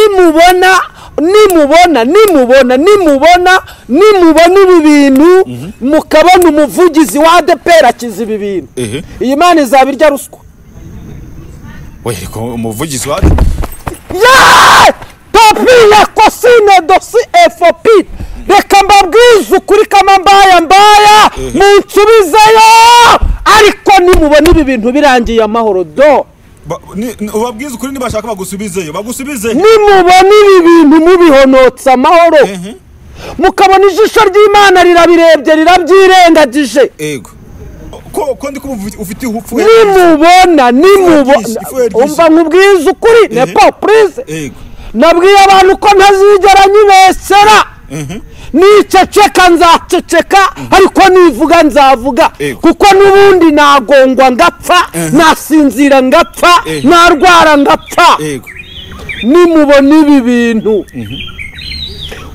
nimubona nimubona nimubona nimubona nimubona ibi bintu mukabona umuvugizi wa adeperi akiza ibi bintu Ehe. iyi mana izaba irya ruswa we ko umuvugizi wa yeee papi ya kosine dosi efopi reka mbabwize ukuri kama mbaya mbaya munsubizeyo ariko nimubona ibi bintu birangiye amahoro do Ba- ni- ni- ubabwize ukuri nibashaka bagusubizeyo bagusubize nimubona ibi bintu mubihonotse amahoro Ehe. mukabona ijisho ry'imana rirabirebye rirabyirengagije ego ko ko ndi kumva ufite upfu nimubona nimubona Ifu ya ryisi. umva nkubwize ukuri Ehe. nepo purize ego nabwiye abantu ko ntazigera nyibesera niceceka nzaceceka ariko nivuga nzavuga Yego. kuko n'ubundi nagongwa ngapfa nasinzira ngapfa Ehe. narwara ngapfa ego nimubona ibi bintu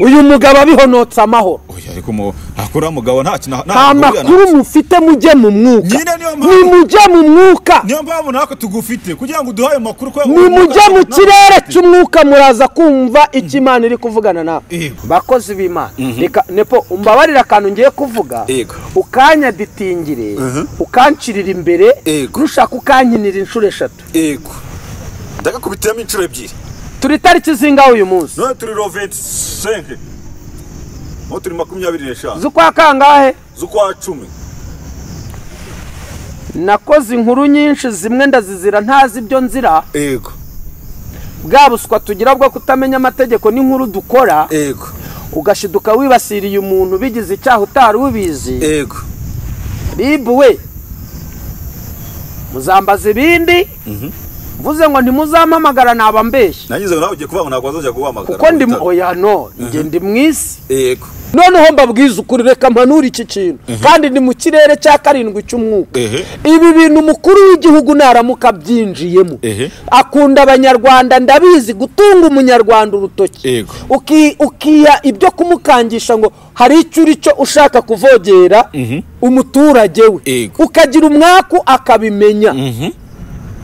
uyu mugabo abihonotse amahoro oya ariko mu hakura mugabo nta kintu nta muhurira na- makuru mufite mujye mu mwuka Nyine niyo mpamvu- nimujye mu mwuka niyo mpamvu natwe tugufite kugira ngo uduhaye amakuru ko nimujye mu natwe- kirere cy'umwuka muraza kumva icyo imana iri kuvugana nawe Yego. bakozi b'imana reka nepo umbabarire akantu ngiye kuvuga Yego. ukanyaditingire ukancirira imbere Yego. nushaka ukankinira inshuro eshatu ego ndagakubitiramo inshuro ebyiri turi itariki zingaho uyu munsi none turi ro 25 none turi makumyabiri n'eshanu z'ukwa kangahe z'ukwa cumi nakoze inkuru nyinshi zimwe ndazizira ntazi ibyo nzira ego bwa buswa tugira bwo kutamenya amategeko n'inkuru dukora ego ugashiduka wibasiriye umuntu bigize icyaha utari ubizi ego ribu we muzambaza ibindi mvuze ngo ntimuzampamagara naba mbeshya nangize ngo nawe ugiye kuvuga ngo ntabwo wazajya guhamagara kuko ndi mu- Witaba. oya no njye ndi mu isi ego noneho mbabwiza ukuri reka mpanure iki kintu kandi ni mu kirere cya karindwi cy'umwuka Ehe. ibi bintu umukuru w'igihugu naramuka abyinjiyemo Ehe. akunda abanyarwanda ndabizi gutunga umunyarwanda urutoki Yego. Uki- ukiha ibyo kumukangisha ngo hari icyo uri cyo ushaka kuvogera umuturage we Yego. ukagira umwaku akabimenya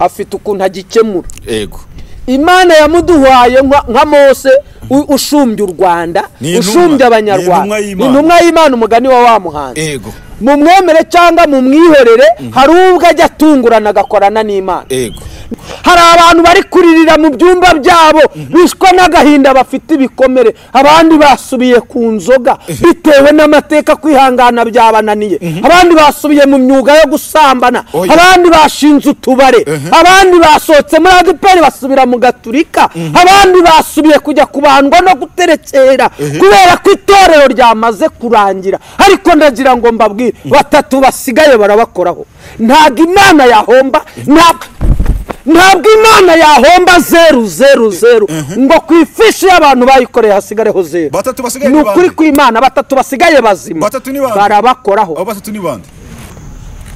afite ukuntu agikemura ego imana yamuduhaye nka nka mose u- ushumbye u rwanda Ni intumwa. ushumbye Ni intumwa abanyarwanda y'Imana. intumwa y'imana umugani wa wa muhanzi ego mu mwemere cyangwa mu mwihorere hari ubwo ajya atungurana agakorana n'imana ego hari abantu bari kuririra mu byumba byabo bishwa n'agahinda bafite ibikomere abandi basubiye ku nzoga bitewe n'amateka kwihangana byabananiye abandi basubiye mu myuga yo gusambana Oya. abandi bashinze utubare abandi basohotse muri adeperi basubira mu gaturika abandi basubiye kujya kubandwa no guterekera kubera ko itorero ryamaze kurangira ariko ndagira ngo mbabwire batatu basigaye barabakoraho ntabwo imana yahomba ntabwo ntabwo imana yahomba zeru zeru zeru ngo ku ifishi y'abantu bayikoreye hasigareho zeru Batatu basigaye ni ni ukuri bande? ku imana batatu basigaye bazima Batatu ni bande? abo barabakoraho batatu ni bande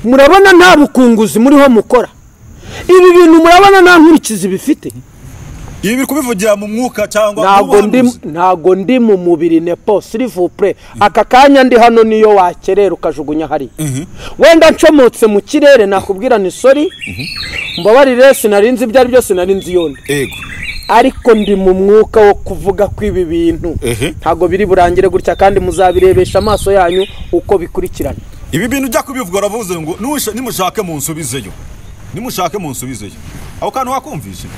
murabona nta bukunguzi muriho mukora ibi bintu murabona nta nkurikizi bifite ibi biri kubivugira mu mwuka cyangwa ntago mu ndi buhanuzi? ntago ndi mu mubiri nepo silivupure aka kanya ndi hano niyo wakerera ukajugunya hariya wenda ncomotse mu kirere nakubwira ni sori mbabarire sinari nzi ibyo ari byo sinari nzi iyo ndi ego ariko ndi mu mwuka wo kuvuga ko ibi bintu Ehe. ntabwo biri burangire gutya kandi muzabirebesha amaso yanyu uko bikurikirana ibi bintu ujya kubivuga uravuze ngo "Nusha- nimushake mu nsubizeyo nimushake mu nsubizeyo ako kantu wakumvishe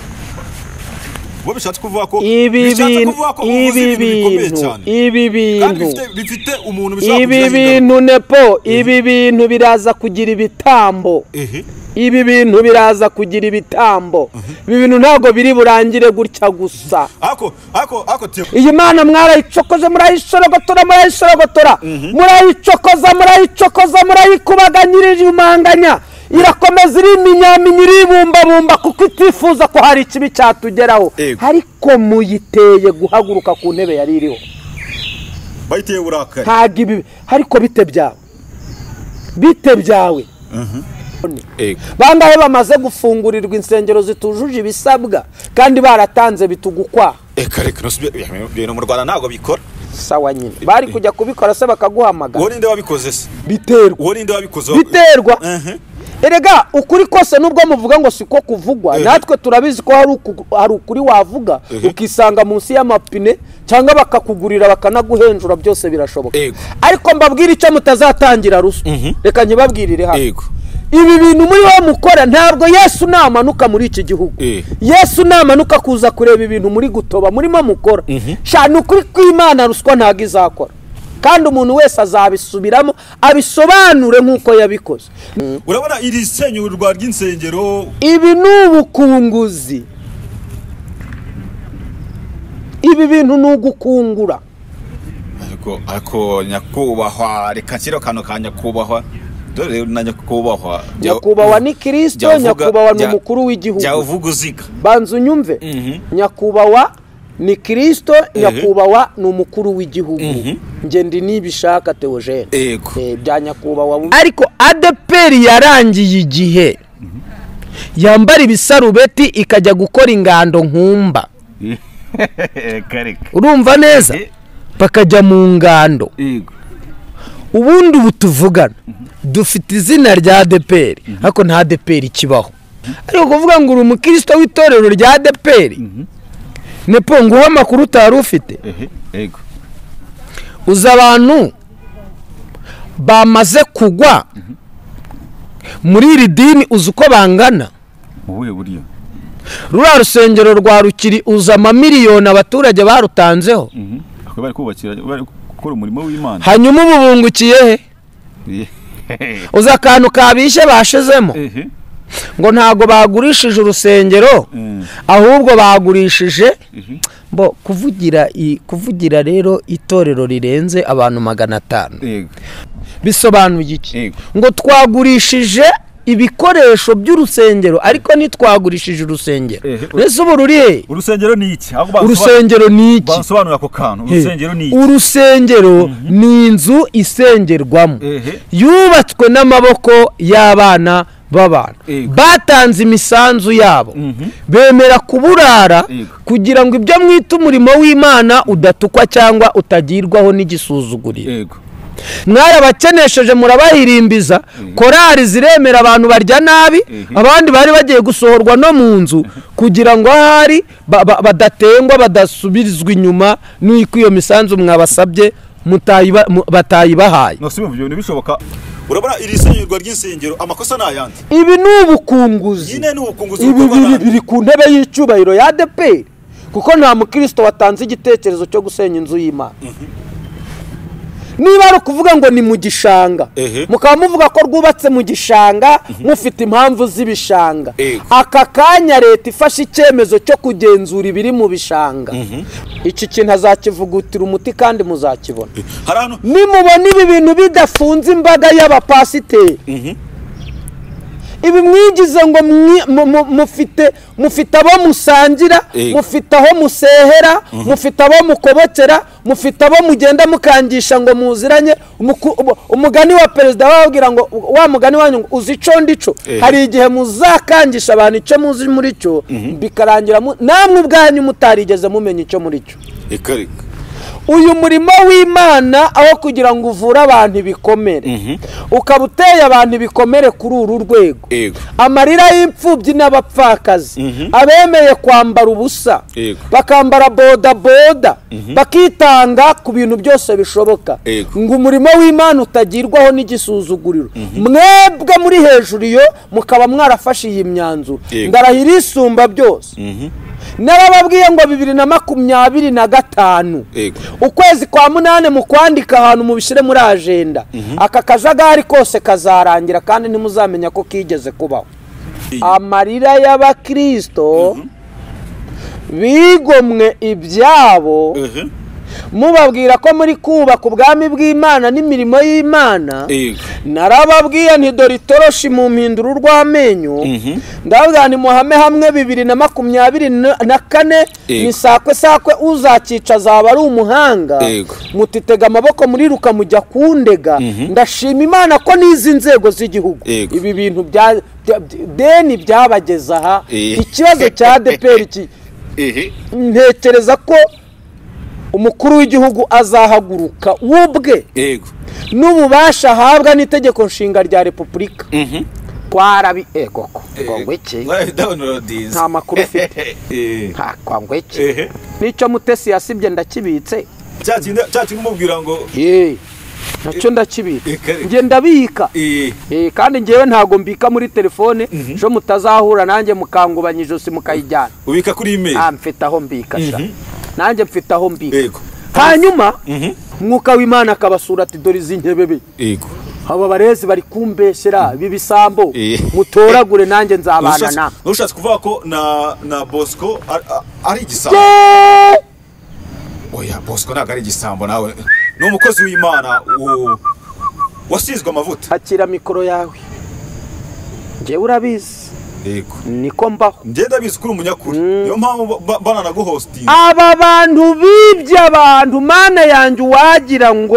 bo bishatse kuvuga ko ibi bishatse bintu kuvuga ko uvuze ibi ibintu bikomeye bintu cyane ibi kandi bintu bifite- bifite umuntu bishobora ibi kugiraho ingaruka. bintu nepo ibi bintu biraza kugira ibitambo Ehe. ibi bintu biraza kugira ibitambo ibi bintu ntabwo biri burangire gutya gusa ako ako ako tiyo iyi mana mwarayicokoze murayishorogotora murayishorogotora murayicokoza murayicokoza murayikubaganyira iriyumanganya irakomeza iriminyaminya iribumbabumba kuko itifuza ko hari ikibi cyatugeraho Yego. ariko muyiteye guhaguruka ku ntebe yari iriho bayiteye uburakari ntabwo ibi ariko bite byawe bite byawe ego bangahe bamaze gufungurirwa insengero zitujuje ibisabwa kandi baratanze bitugukwaha eka reka nusubire ibintu mu rwanda ntabwo bikora sawa nyine bari kujya kubikora se bakaguhamagara uwo ninde wabikoze se biterwa uwo ninde wabikoze biterwa Ehe. erega ukuri kose nubwo muvuga ngo siko kuvugwa Eh. natwe turabizi ko hari uku- hari ukuri wavuga Eh. ukisanga munsi y'amapine cyangwa bakakugurira bakanaguhenjura byose birashoboka Yego. ariko mbabwire icyo mutazatangira ruswa reka nyibabwirire hano Yego. ibi bintu muri wowe mukora ntabwo yesu namanuka muri iki gihugu Eh. yesu namanuka kuza kureba ibintu muri gutoba murimo mukora sha ni ukuri kw'imana ruswa ntabwo izakora kandi umuntu wese azabisubiramo abisobanure nk'uko yabikoze urabona iri senyurwa ry'insengero ibi ni ubukunguzi ibi bintu ni ugukungura ariko ariko nyakubahwa reka nshyire akantu ka nyakubahwa dore rero na nyakubahwa jya- nyakubahwa ni kirisito jya uvuga- nyakubahwa ni jya- umukuru w'igihugu jya uvuga uziga banza unyumve nyakubahwa ni kirisito nyakubahwa ni umukuru w'igihugu njye ndi nibishaka teogene Yego. Eh, bya nyakubahwa ariko adeperi yarangiye igihe yambara ibisarubeti ikajya gukora ingando nkumba urumva neza bakajya mu ngando ubundi ubu tuvugana dufite izina rya adeperi ariko nta adeperi ikibaho ariko kuvuga ngo uri umukristo w'itorero rya adeperi nepo nguhe amakuru utari ufite uzi abantu bamaze kugwa muri iri dini uzi uko bangana mu buhe buryo ruriya rusengero rwa rukiri uzi amamiliyoni abaturage barutanzeho Ako bari kubakira bari gukora umurimo w'imana hanyuma ubu bungukiye he uzi akantu kabishye bashizemo ehe ngo ntago bagurishije urusengero Mm. ahubwo bagurishije ehe bo kuvugira i- kuvugira rero itorero rirenze abantu magana atanu yego bisobanuye iki Yego. ngo twagurishije ibikoresho by'urusengero ariko ntitwagurishije urusengero Ehe. mbese ubu ruri he urusengero ni iki ahubwo bansoba- urusengero ni iki bansobanurira ako kantu urusengero ni iki urusengero ni inzu isengerwamo Ehe. yubatswe n'amaboko y'abana b'abantu Yego. batanze imisanzu yabo bemera kuburara Yego. kugira ngo ibyo mwita umurimo w'imana udatukwa cyangwa utagirwaho n'igisuzuguriro yego mwarabakenesheje murabahirimbiza korari ziremera abantu barya nabi abandi bari bagiye gusohorwa no mu nzu kugira ngo ahari ba- ba- badatengwa badasubirizwa inyuma n'uko iyo misanzu mwabasabye mutayiba- mu- batayibahaye nasubiye mu bintu bishoboka urabona iri senyurwa ry'insengero amakosa ni ayandi ibi ni ubukunguzi nyine ni ubukunguzi ibi bukorwa biri n'abandi. biri ku ntebe y'icyubahiro ya adeperi kuko nta mukristo watanze igitekerezo cyo gusenya inzu y'imana niba ari ukuvuga ngo ni mu gishanga Ehe. mukaba muvuga ko rwubatse mu gishanga mufite impamvu z'ibishanga Yego. aka kanya leta ifashe icyemezo cyo kugenzura ibiri mu bishanga iki kintu azakivugutira umuti kandi muzakibona hari ahantu nimubona ibi bintu bidafunze imbaga y'abapasiteri ibi mwigize ngo mwi- mu- mu- mufite mufite abo musangira Yego. mufite aho musehera mufite abo mukobokera mufite abo mugenda mukangisha ngo muziranye Umuku- umu- umugani wa perezida bababwira ngo "U- wa mugani wanyu ngo uzi ico ndico Eh. hari igihe muzakangisha abantu icyo muzi muri cyo bikarangira mu- namwe ubwanyu mutarigeze mumenya icyo muri cyo reka reka uyu murimo w'imana aho kugira ngo uvure abantu ibikomere ukaba uteye abantu ibikomere kuri uru rwego Yego. amarira y'imfubyi n'abapfakazi abemeye kwambara ubusa Yego. bakambara bodaboda bakitanga ku bintu byose bishoboka Yego. ngo umurimo w'imana utagirwaho n'igisuzuguriro mwebwe muri hejuru iyo mukaba mwarafashe iyi myanzuro Yego. ndarahira isumba byose n'abababwiye ngo bibiri na makumyabiri na gatanu Yego. ukwezi kwa munani mu kwandika ahantu mubishyire muri ajenda aka kajagari kose kazarangira kandi ntimuzamenya ko kigeze kubaho amarira y'abakirisito bigomwe ibyabo ehe mubabwira ko muri kubaka ubwami bw'imana n'imirimo y'imana yego narababwiye nti dore itoroshi mu mpinduro urw'amenyo ndavuga nti muhame hamwe bibiri na makumyabiri na na kane Yego. ni sakwe sakwe uzakica azaba ari umuhanga Yego. mutitega amaboko muriruka mujya kundega ndashima imana ko n'izi nzego z'igihugu Yego. ibi bintu bya bya- deni byabageza aha Eh. ikibazo cya adeperi ki ehe ntekereza ko umukuru w'igihugu azahaguruka we ubwe yego n'ububasha ahabwa n'itegeko nshinga rya repubulika twarabi egoko ngo ngwiki nta nta makuru ufite nta kwa ngwiki n'icyo mutesi yasibye ndakibitse cya kintu umubwira ngo Yee, nacyo ndakibika Ikare. njye ndabika eh, Eh, kandi ngewe ntago mbika muri telefone ejo mutazahura nanjye mukangubanya ijosi mukayijyana ubika kuri email Ah, mfite aho mbika sha nanjye mfite aho mbika yego hanyuma Mhm. mwuka w'imana akabasura ati dore izi nkebebe yego aba barezi bari kumbeshyera b'ibisambo Eh. mutoragure nanjye nzabana na ntushatse kuvuga ko na na bosco ari- a- ari igisambo Yee! oya bosco ntabwo ari igisambo nawe ni umukozi w'imana u- wasizwe amavuta hakira mikoro yawe ngewe urabizi yego niko mbaho ngenda bizi kuri umunyakuri niyo mpamvu ba- bananaguhostinga aba bantu bibye abantu mana yanjye uwagira ngo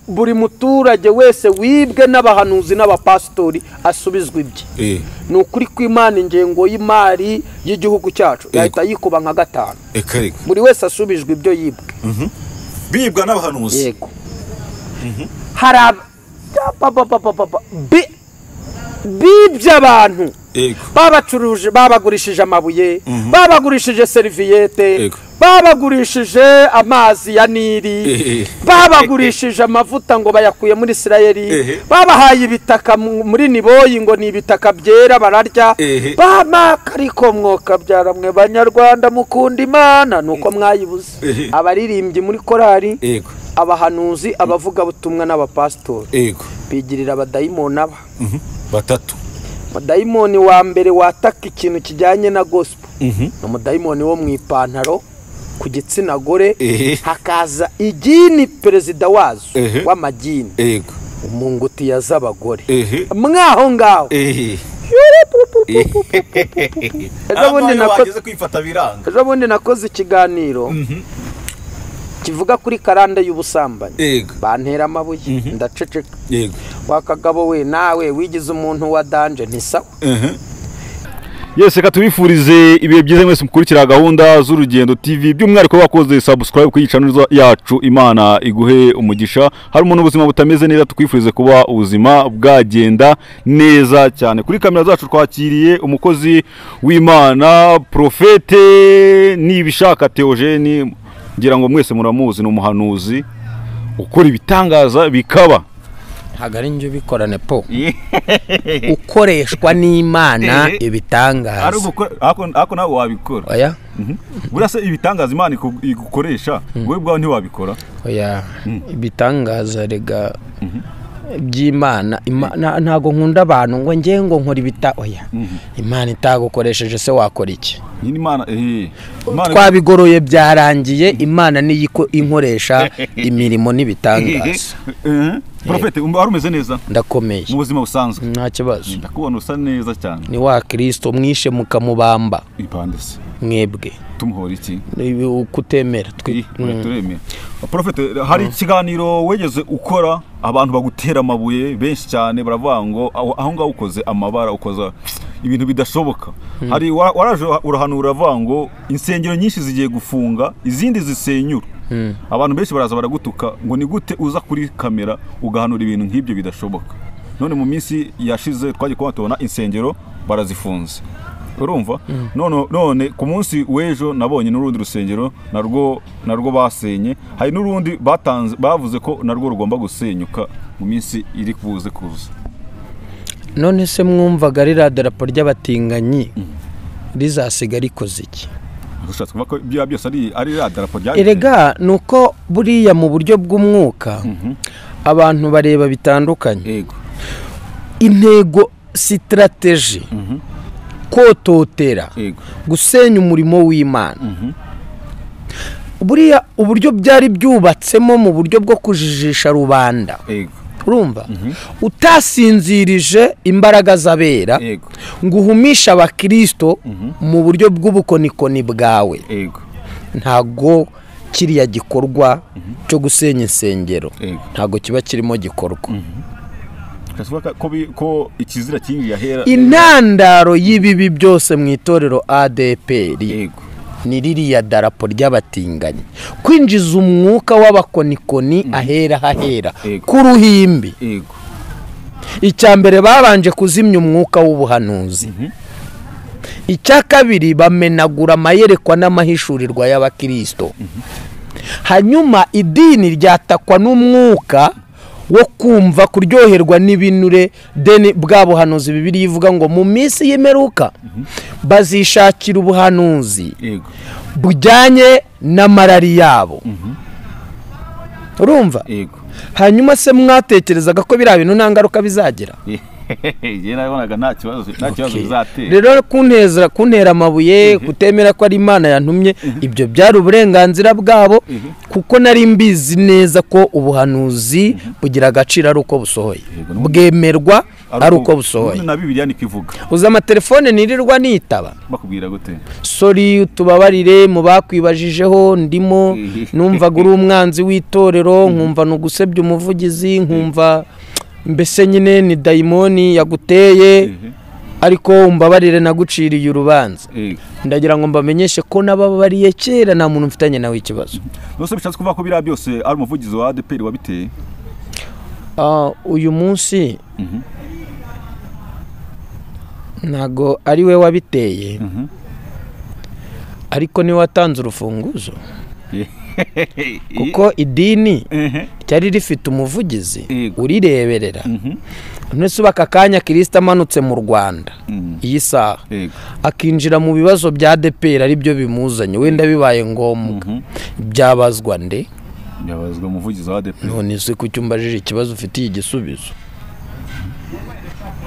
buri muturage wese wibwe n'abahanuzi n'abapasitori asubizwa ibye Eh, ni ukuri kw'imana ingengo y'imari y'igihugu cyacu yahita yikuba nka gatanu eka reka buri wese asubijwe ibyo yibwe bibwa n'abahanuzi yego hari aba ba- ba- ba- ba- ba- ba- bi- bibye abantu yego babacuruje babagurishije amabuye babagurishije seriviyete Yego. babagurishije amazi ya nili Ehe. babagurishije amavuta ngo bayakuye muri isirayeli Ehe. babahaye ibitaka mu- muri niboyi ngo ni ibitaka byera bararya Ehe. bamaka ariko mwokabyara mwe banyarwanda mukunda imana nuko Ehe. mwayibuze abaririmbyi muri korari yego abahanuzi abavugabutumwa n'abapasitori yego bigirira abadayimoni aba batatu umudayimoni wa mbere wataka ikintu kijyanye na gospel ni umudayimoni wo mu ipantaro ku gitsina gore Ehe. hakaza igini perezida wazo Ehe. w'amagini yego mu ngutiya z'abagore Ehe. mwaho ngaho ehe ejo bundi nakoze kwifata biranga ejo bundi nakoze ikiganiro kivuga kuri karande y'ubusambanyi yego bantera amabuye ndaceceka yego wa kagabo we nawe wigize umuntu wa danje ntisawa yesi reka tubifurize ibihe byiza mwese mukurikira gahunda z'urugendo tv by'umwihariko wakoze subscribe kuri iyi channel yacu imana iguhe umugisha hari umuntu ubuzima butameze neza tukwifurize kuba ubuzima bwagenda neza cyane kuri kamera zacu twakiriye umukozi w'imana profete nibishaka theogene ngira ngo mwese muramuzi ni umuhanuzi ukora ibitangaza bikaba ntabwo ari njye ubikorane po ukoreshwa n'imana Eh. ibitangaza ariko nawe wabikora oya buriya se ibitangaza imana iku- igukoresha wowe bwawe ntiwabikora oya ibitangaza rega by'imana Ima- na- ntabwo nkunda abantu ngo njye ngo nkora ibita oya imana itagukoresheje se wakora iki nyine imana ehe imana twabigoroye byarangiye imana niyo iko- inkoresha imirimo n'ibitangaza Eh, profete um- wari umeze neza ndakomeye mu buzima busanzwe nta kibazo ndakubona usa neza cyane ni wa kirisito mwishe mukamubamba ipande se mwebwe tumuhora iki Ni ukutemera twi- Ih, oya, turemera profete hari ikiganiro wigeze ukora abantu bagutera amabuye benshi cyane baravuga ngo aho aho ngaho ukoze amabara ukoza ibintu bidashoboka hari wa- waraje urahanura uravuga ngo insengero nyinshi zigiye gufunga izindi zisenyura abantu benshi baraza baragutuka ngo ni gute uza kuri kamera ugahanura ibintu nk'ibyo bidashoboka none mu minsi yashize twagiye kuba tubona insengero barazifunze urumva none, none ku munsi w'ejo nabonye n'urundi rusengero narwo narwo basenye hari n'urundi batanze bavuze ko narwo rugomba gusenyuka mu minsi iri kuze kuza none se mwumvaga ririya darapo ry'abatinganyi rizasiga rikoze iki ushatse kuvuga ko bya byose ari ari ya darapo rya erega ni uko buriya mu buryo bw'umwuka abantu bareba bitandukanye yego intego sitarateji kototera yego gusenya umurimo w'imana buriya uburyo byari byubatsemo mu buryo bwo kujijisha rubanda yego urumva utasinzirije imbaraga z'abera yego ngo uhumishe abakirisito mu buryo bw'ubukonikoni bwawe yego ntago kiriya gikorwa cyo gusenya insengero Yego. ntago kiba kirimo gikorwa ushatse kuvuga ko bi- ko ikizira kinini yahera intandaro y'ibibi byose mu itorero adpr yego ni ririya darapo ry'abatinganyi kwinjiza umwuka w'abakonikoni ahera hahera Yego. ku ruhimbi yego icya mbere babanje kuzimya umwuka w'ubuhanuzi icya kabiri bamenagura amayerekwa n'amahishurirwa y'abakirisito hanyuma idini ryatakwa n'umwuka wo kumva kuryoherwa n'ibinure deni bwa buhanuzi bibiri ivuga ngo mu minsi y'imperuka bazishakira ubuhanuzi yego bujyanye n'amarari yabo urumva yego hanyuma se mwatekerezaga ko biriya bintu nta ngaruka bizagira njye nabonaga nta kibazo nta kibazo bizatera rero kunteza kuntera amabuye kutemera ko ari imana yantumye ibyo byari uburenganzira bwabo kuko nari mbizi neza ko ubuhanuzi bugira agaciro ari uko busohoye bwemerwa ari uko busohoye na bibiliya niko ivuga uzi amatelefone nirirwa nitaba bakubwira gute sori tubabarire mu bakwibajijeho ndimo numvaga uri umwanzi w'itorero nkumva ni ugusebya umuvugizi nkumva mbese nyine ni dayimoni yaguteye ariko umbabarire naguciriye urubanza yego ndagira ngo mbamenyeshe ko nababariye kera nta muntu mfitanye nawe ikibazo nose bishatse kuvuga ko biriya byose ari umuvugizi wa adeperi wabiteye Ah, uyu munsi Mhm. ntago ari we wabiteye Mhm. ariko niwe watanze urufunguzo kuko idini Ehe. ryari rifite umuvugizi Yego. urireberera Mhm. none se ubu aka kanya kirisita amanutse mu rwanda Mhm. iyi saha yego akinjira mu bibazo bya deperi ari byo bimuzanye wenda bibaye ngombwa Mhm. byabazwa nde yabazwa umuvugizi wa adeperi none se kuki umbajije ikibazo ufitiye igisubizo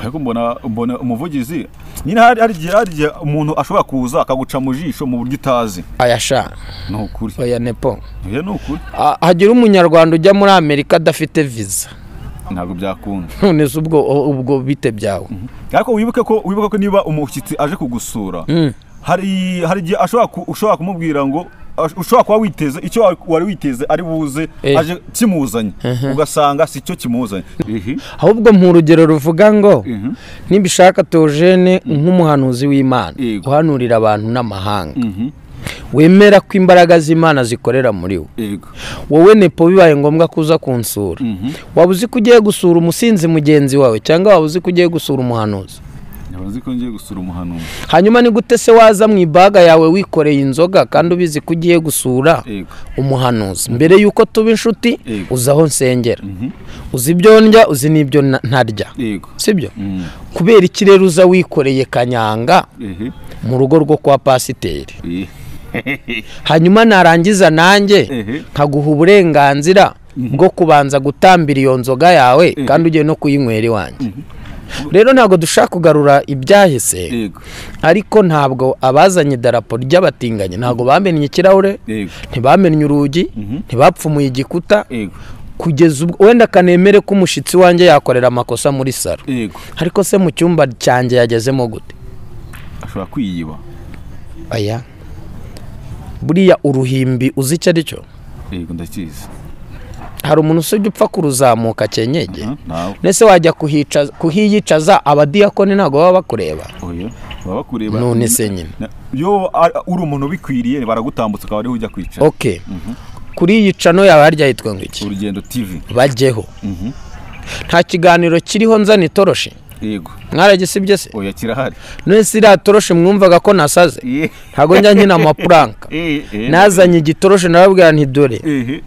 ariko mbona mbona umuvugizi nyine hari hari igihe hari igihe umuntu ashobora kuza akaguca mu jisho mu buryo utazi ayasha ni ukuri oya nepo oya ni ukuri Ah, hagira umunyarwanda ujya muri amerika adafite viza ntabwo byakunda none se ubwo ubwo bite byawe ariko wibuke ko wibuke ko niba umushyitsi aje kugusura hari hari igihe ashobora ku- ushobora kumubwira ngo ash- ushobora kuba witeze icyo wa- wari witeze ari buze Eh. aje kimuzanye ugasanga si cyo kimuzanye ahubwo mu rugero ruvuga ngo Mhm. nibishaka teogene nk'umuhanuzi w'imana Yego. uhanurira abantu n'amahanga Mhm. wemera ko imbaraga z'imana zikorera muri we yego wowe nepo bibaye ngombwa ko uza kunsura waba uzi ko ugiye gusura umusinzi mugenzi wawe cyangwa waba uzi ko ugiye gusura umuhanuzi ntibazi ko ngiye gusura umuhanuzi hanyuma ni gute se waza mu ibaga yawe wikoreye inzoga kandi ubizi ko ugiye gusura yego umuhanuzi mbere y'uko tuba inshuti Yego. uzi aho nsengera uzi ibyo ndya uzi n'ibyo na- ntarya yego sibyo Mm. kubera iki rero uza wikoreye kanyanga Ehe. mu rugo rwo kwa pasiteri Eh. hanyuma narangiza nanjye Ehe. nkaguha uburenganzira bwo kubanza gutambira iyo nzoga yawe kandi ugiye no kuyinywera iwanjye rero ntabwo dushaka kugarura ibyahise yego ariko ntabwo abazanye idarapo ry'abatinganyi ntabwo bamennye ikirahure yego ntibamennye urugi ntibapfumuye igikuta yego kugeza ubwo wenda kanemere ko umushyitsi wanjye yakorera amakosa muri salo yego ariko se mu cyumba cyanjye yagezemo gute ashobora kwiyiba aya buriya uruhimbi uzi icyo ari cyo yego ndakizi hari umuntu usibye upfa kuruzamuka kenyege Aha, nawe ndetse wajya kuhica- kuhiyicaza abadiyakoni ntabwo baba bakureba oya baba bakureba none se nyine Na- yo a- uri umuntu ubikwiriye baragutambutsa ukaba ariho ujya kwicara ok kuri iyi cano yaba harya yitwa ngo iki urugendo tv bajyeho Mhm. nta kiganiro kiriho nzana itoroshi yego mwaragisibye se oya kirahari none se iriya toroshi mwumvaga ko nasaze Eh. ntabwo njya nkina amapuranka Eh, eh. nazanye igitoroshe narabwira nti dore Ehe,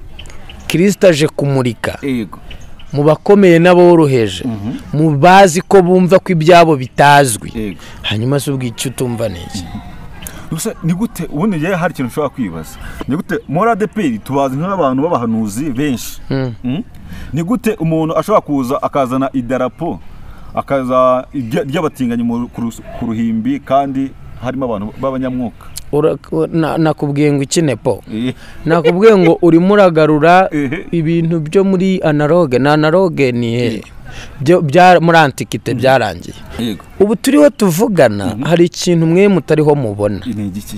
kirisita aje kumurika yego mu bakomeye n'aboroheje mu bazi ko bumva ko ibyabo bitazwi yego hanyuma se ubwo icyo utumva neza gusa ni gute ubundi njyewe hari ikintu nshobora kwibaza ni gute muri adeperi tubazi nk'abantu b'abahanuzi benshi Mm? ni gute umuntu ashobora kuza akazana idarapo akaza irya- ry'abatinganyi mu- ku rus- ku ruhimbi kandi harimo abantu b'abanyamwuka Ura- na- nakubwiye ngo iki nepo Eh, nakubwiye ngo urimo uragarura Ehe. ibintu byo muri analoge na analoge ni hehe Byo- bya- muri antikite byarangiye yego ubu turiho tuvugana hari ikintu mwe mutariho mubona intege iki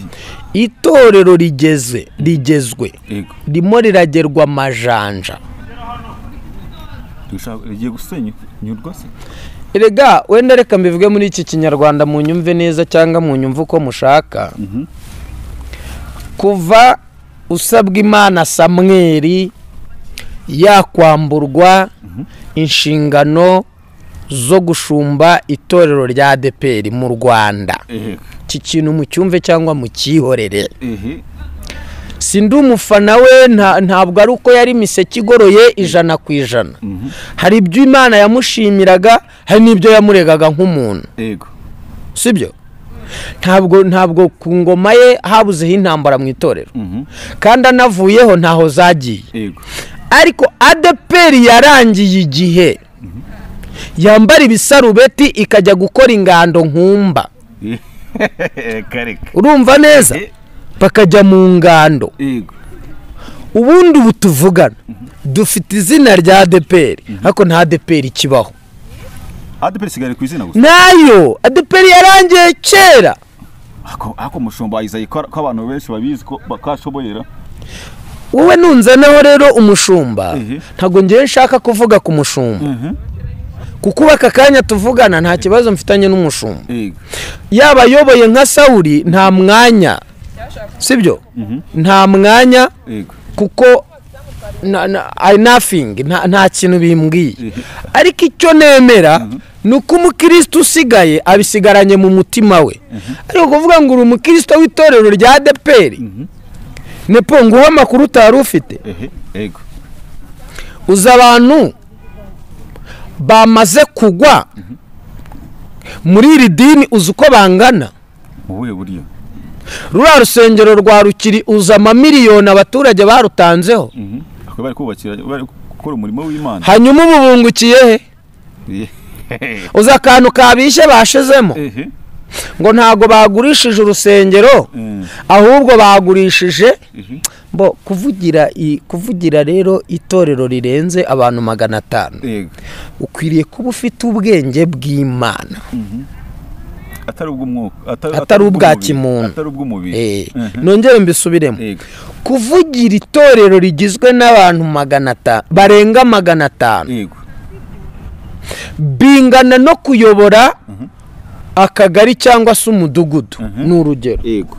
itorero rigeze rigezwe yego ririmo riragerwa amajanja Dushaka- rigiye gusenyurwa se Erega wenda reka mbivuge muri iki kinyarwanda mu nyumve neza cyangwa mu nyumve uko mushaka kuva usabwa imana samweri yakwamburwa inshingano zo gushumba itorero rya deperi mu rwanda ehe iki kintu mucyumve cyangwa mukihorere ehe si ndi umufana we nta- ntabwo ari uko yari imiseke igoroye ijana ku ijana hari ibyo imana yamushimiraga hari n'ibyo yamuregaga nk'umuntu yego sibyo ntabwo ntabwo ku ngoma ye habuzeho intambara mu itorero kandi anavuyeho ntaho zagiye yego ariko adeperi yarangiye igihe yambara ibisarubeti ikajya gukora ingando nkumba kareka urumva neza Eh. bakajya mu ngando yego ubundi ubu tuvugana dufite izina rya adeperi ariko nta adeperi ikibaho adeperi sigari ku izina gusa nayo adeperi yarangiye kera ako ako mushumba izayi ko ko abantu benshi babizi ko bakashoboyera wowe nunzanaho rero umushumba Mhm. ntabwo ngewe nshaka kuvuga ku mushumba Mhm. kuko ubu aka kanya tuvugana nta kibazo mfitanye n'umushumba yego yaba ayoboye nka sawuri nta mwanya sibyo nta mwanya yego kuko na- na- I nothing nta- nta kintu bimbwiye Mhm. ariko icyo nemera ni uko umukirisitu usigaye abisigaranye mu mutima we ariko kuvuga ngo uri umukirisitu w'itorero rya deperi nepo nguhe amakuru utari ufite ehe yego uzi abantu bamaze kugwa muri iri dini uzi uko bangana mu buhe buryo ruriya rusengero rwa rukiri uzi amamiliyoni abaturage barutanzeho Mhm. ako bari kubakira bari gukora umurimo w'imana hanyuma ubu bungukiye he Ehe. uzi akantu kabishye bashizemo ehe ngo ntabwo bagurishije urusengero Mm. ahubwo bagurishije ehe bo kuvugira i- kuvugira rero itorero rirenze abantu magana atanu yego ukwiriye kuba ufite ubwenge bw'imana atari ubw'umwuka atari Atari ubwa ubw'umubiri, kimuntu. atari ubw'umubiri Eh, Mhm. nongere mbisubiremo Yego. kuvugira itorero rigizwe n'abantu magana atanu barenga magana atanu yego bingana no kuyobora akagari cyangwa se umudugudu ni urugero yego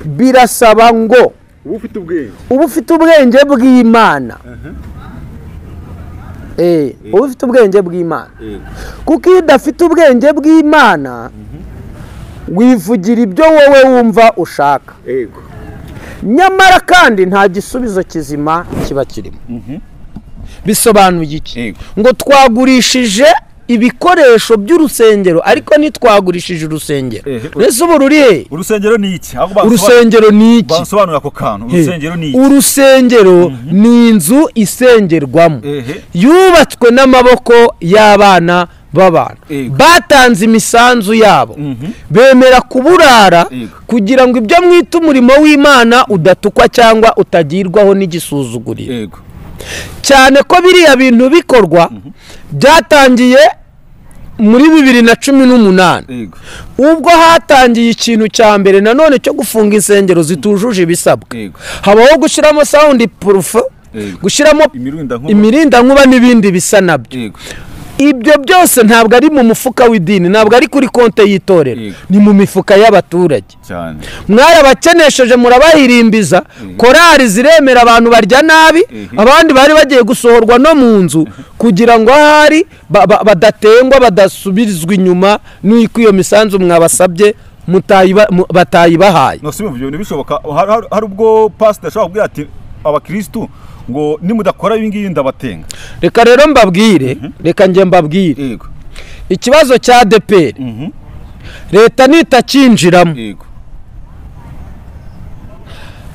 birasaba ngo uba ufite ubwenge bw'imana Eh, uba ufite ubwenge bw'imana Yego. kuko iyo udafite ubwenge bw'imana wivugira ibyo wowe wumva ushaka yego nyamara kandi nta gisubizo kizima kiba kirimo bisobanuye iki Yego. ngo twagurishije ibikoresho by'urusengero ariko ntitwagurishije urusengero Ehe. mbese ubu ruri he urusengero ni iki ahubwo basobanura- urusengero ni iki basobanura ako kantu He. urusengero ni iki urusengero ni inzu isengerwamo Ehe. yubatswe n'amaboko y'abana b'abantu Yego. batanze imisanzu yabo bemera kuburara Yego. kugira ngo ibyo mwita umurimo w'imana udatukwa cyangwa utagirwaho n'igisuzuguriro yego cyane ko biriya bintu bikorwa byatangiye muri bibiri na cumi n'umunani yego ubwo hatangiye ikintu cya mbere nanone cyo gufunga insengero zitujuje ibisabwa Yego. habaho gushyiramo sawundi purufu Yego. gushyiramo imirindankuba imirindankuba n'ibindi bisa nabyo yego ibyo byose ntabwo ari mu mufuka w'idini ntabwo ari kuri konte y'itorero Yego. ni mu mifuka y'abaturage cyane mwarabakenesheje murabahirimbiza korari ziremera abantu barya nabi abandi bari bagiye gusohorwa no mu nzu kugira ngo ahari ba- ba- badatengwa badasubizwa inyuma n'uko iyo misanzu mwabasabye mutayiba- mu- batayibahaye nasubiye ibyo bintu bishoboka Hari- hari- hari ubwo pasiteri ashobora kubwira ati abakirisitu ngo nimudakora ibi ngibi ndabatenga reka rero mbabwire reka njye mbabwire yego ikibazo cya deperi leta nitakinjiramo yego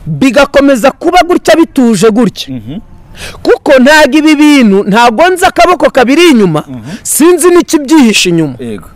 bigakomeza kuba gutya bituje gutya kuko ntabwo ibi bintu ntabwo nzi akaboko kabiri inyuma sinzi n'ikibyihishe inyuma yego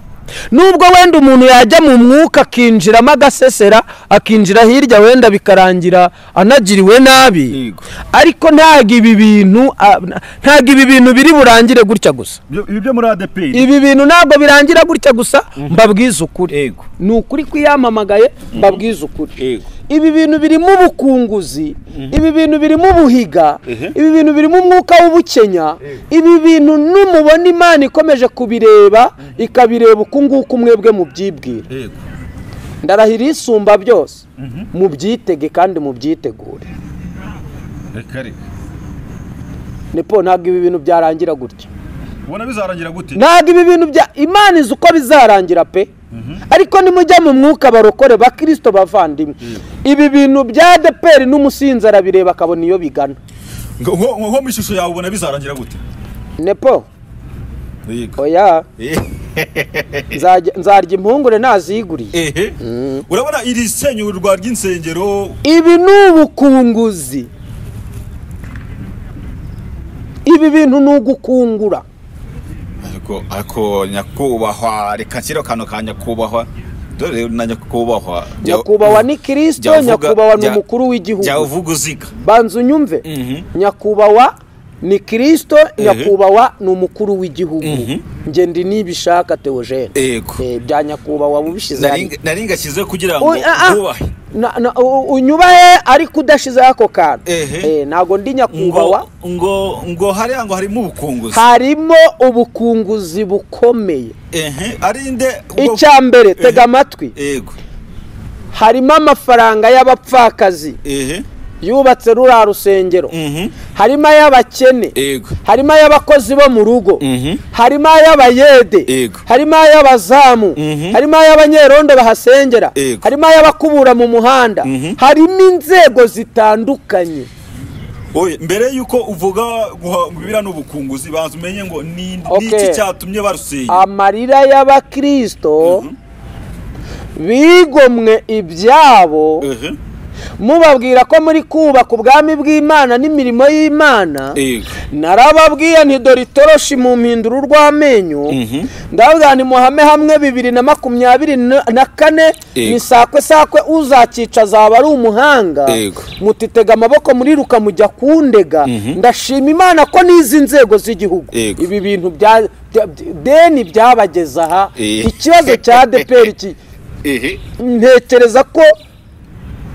nubwo wenda umuntu yajya mu mwuka akinjiramo agasesera akinjira hirya wenda bikarangira anagiriwe nabi Yego. ariko ntabwo ibi bintu ah, ntabwo ibi bintu biri burangire gutya gusa Ibyo- ibi byo muri adeperi ibi bintu ntabwo birangira gutya gusa mbabwiza ukuri yego ni ukuri kwiyamamagaye mbabwiza ukuri Yego. ibi bintu birimo ubukunguzi ibi bintu birimo ubuhiga ibi bintu birimo umwuka w'ubukenya ibi bintu n'umubona imana ikomeje kubireba ikabireba uku nguku mwebwe mubyibwira Yego. ndarahira isumba byose mubyitege kandi mubyitegure reka reka nipo ntabwo ibi bintu byarangira gutya ubona bizarangira gute ntabwo ibi bintu bya imana izi uko bizarangira pe ariko nimujya mu mwuka barokore bakirisito bavandimwe ibi bintu bya deperi n'umusinzi arabireba akabona iyo bigana Ngo- nko nko mu ishusho yawe ubona bizarangira gute nepo yego oya Eh, nzajya- nzarya impungure naziguriye ehe urabona iri senyurwa ry'insengero ibi ni ubukunguzi ibi bintu ni ugukungura ariko ariko nyakubahwa reka nshyire akantu ka nyakubahwa dore rero na nyakubahwa jya- nyakubahwa ni kirisito jya uvuga- nyakubahwa ni jya- umukuru w'igihugu jya uvuga uziga banza unyumve nyakubahwa ni kirisito nyakubahwa ni umukuru w'igihugu njye ndi nibishaka teogene Yego. bya nyakubahwa mubishyize hano Nari- nari ngashyize kugira ngo Oy, ah, ah. wubahe Na- na- u- unyubahe ariko udashizeho ako kantu Ehe. Eh, ntabwo ndi nyakubahwa ngo ngo ngo hariya ngo harimo ubukunguzi harimo ubukunguzi bukomeye ehe ari nde ubwo- icya mbere tega amatwi yego harimo amafaranga y'abapfakazi ehe yubatse ruriya rusengero mhm harimo ay'abakene yego harimo ay'abakozi bo mu rugo Mhm. harimo ay'abayede Yego. harimo ay'abazamu harimo ay'abanyerondo bahasengera Yego. harimo ay'abakubura mu muhanda harimo inzego zitandukanye oye mbere yuko uvuga guha- biriya n'ubukunguzi banza umenye ngo ni Okay. iki cyatumye barusenya amarira y'abakristo bigomwe ibyabo ehe mubabwira ko muri kubaka ubwami bw'imana n'imirimo y'imana yego narababwiye nti dore itoroshi mu mpinduro urw'amenyo ndavuga nti muhame hamwe bibiri na makumyabiri na na kane Yego. ni sakwe sakwe uzakica azaba ari umuhanga Yego. mutitega amaboko muriruka mujya kundega ndashima imana ko n'izi nzego z'igihugu Yego. ibi bintu bya bya- deni byabageza aha Eh. ikibazo cya deperi ki ehe ntekereza ko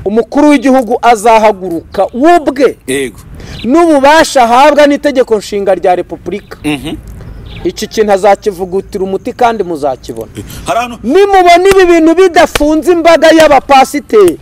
umukuru w'igihugu azahaguruka w'ubwe yego n'ububasha ahabwa n'itegeko nshinga rya repubulika iki kintu azakivugutira umuti kandi muzakibona hari hano nimubona ibi bintu bidafunze imbaga y'abapasiteri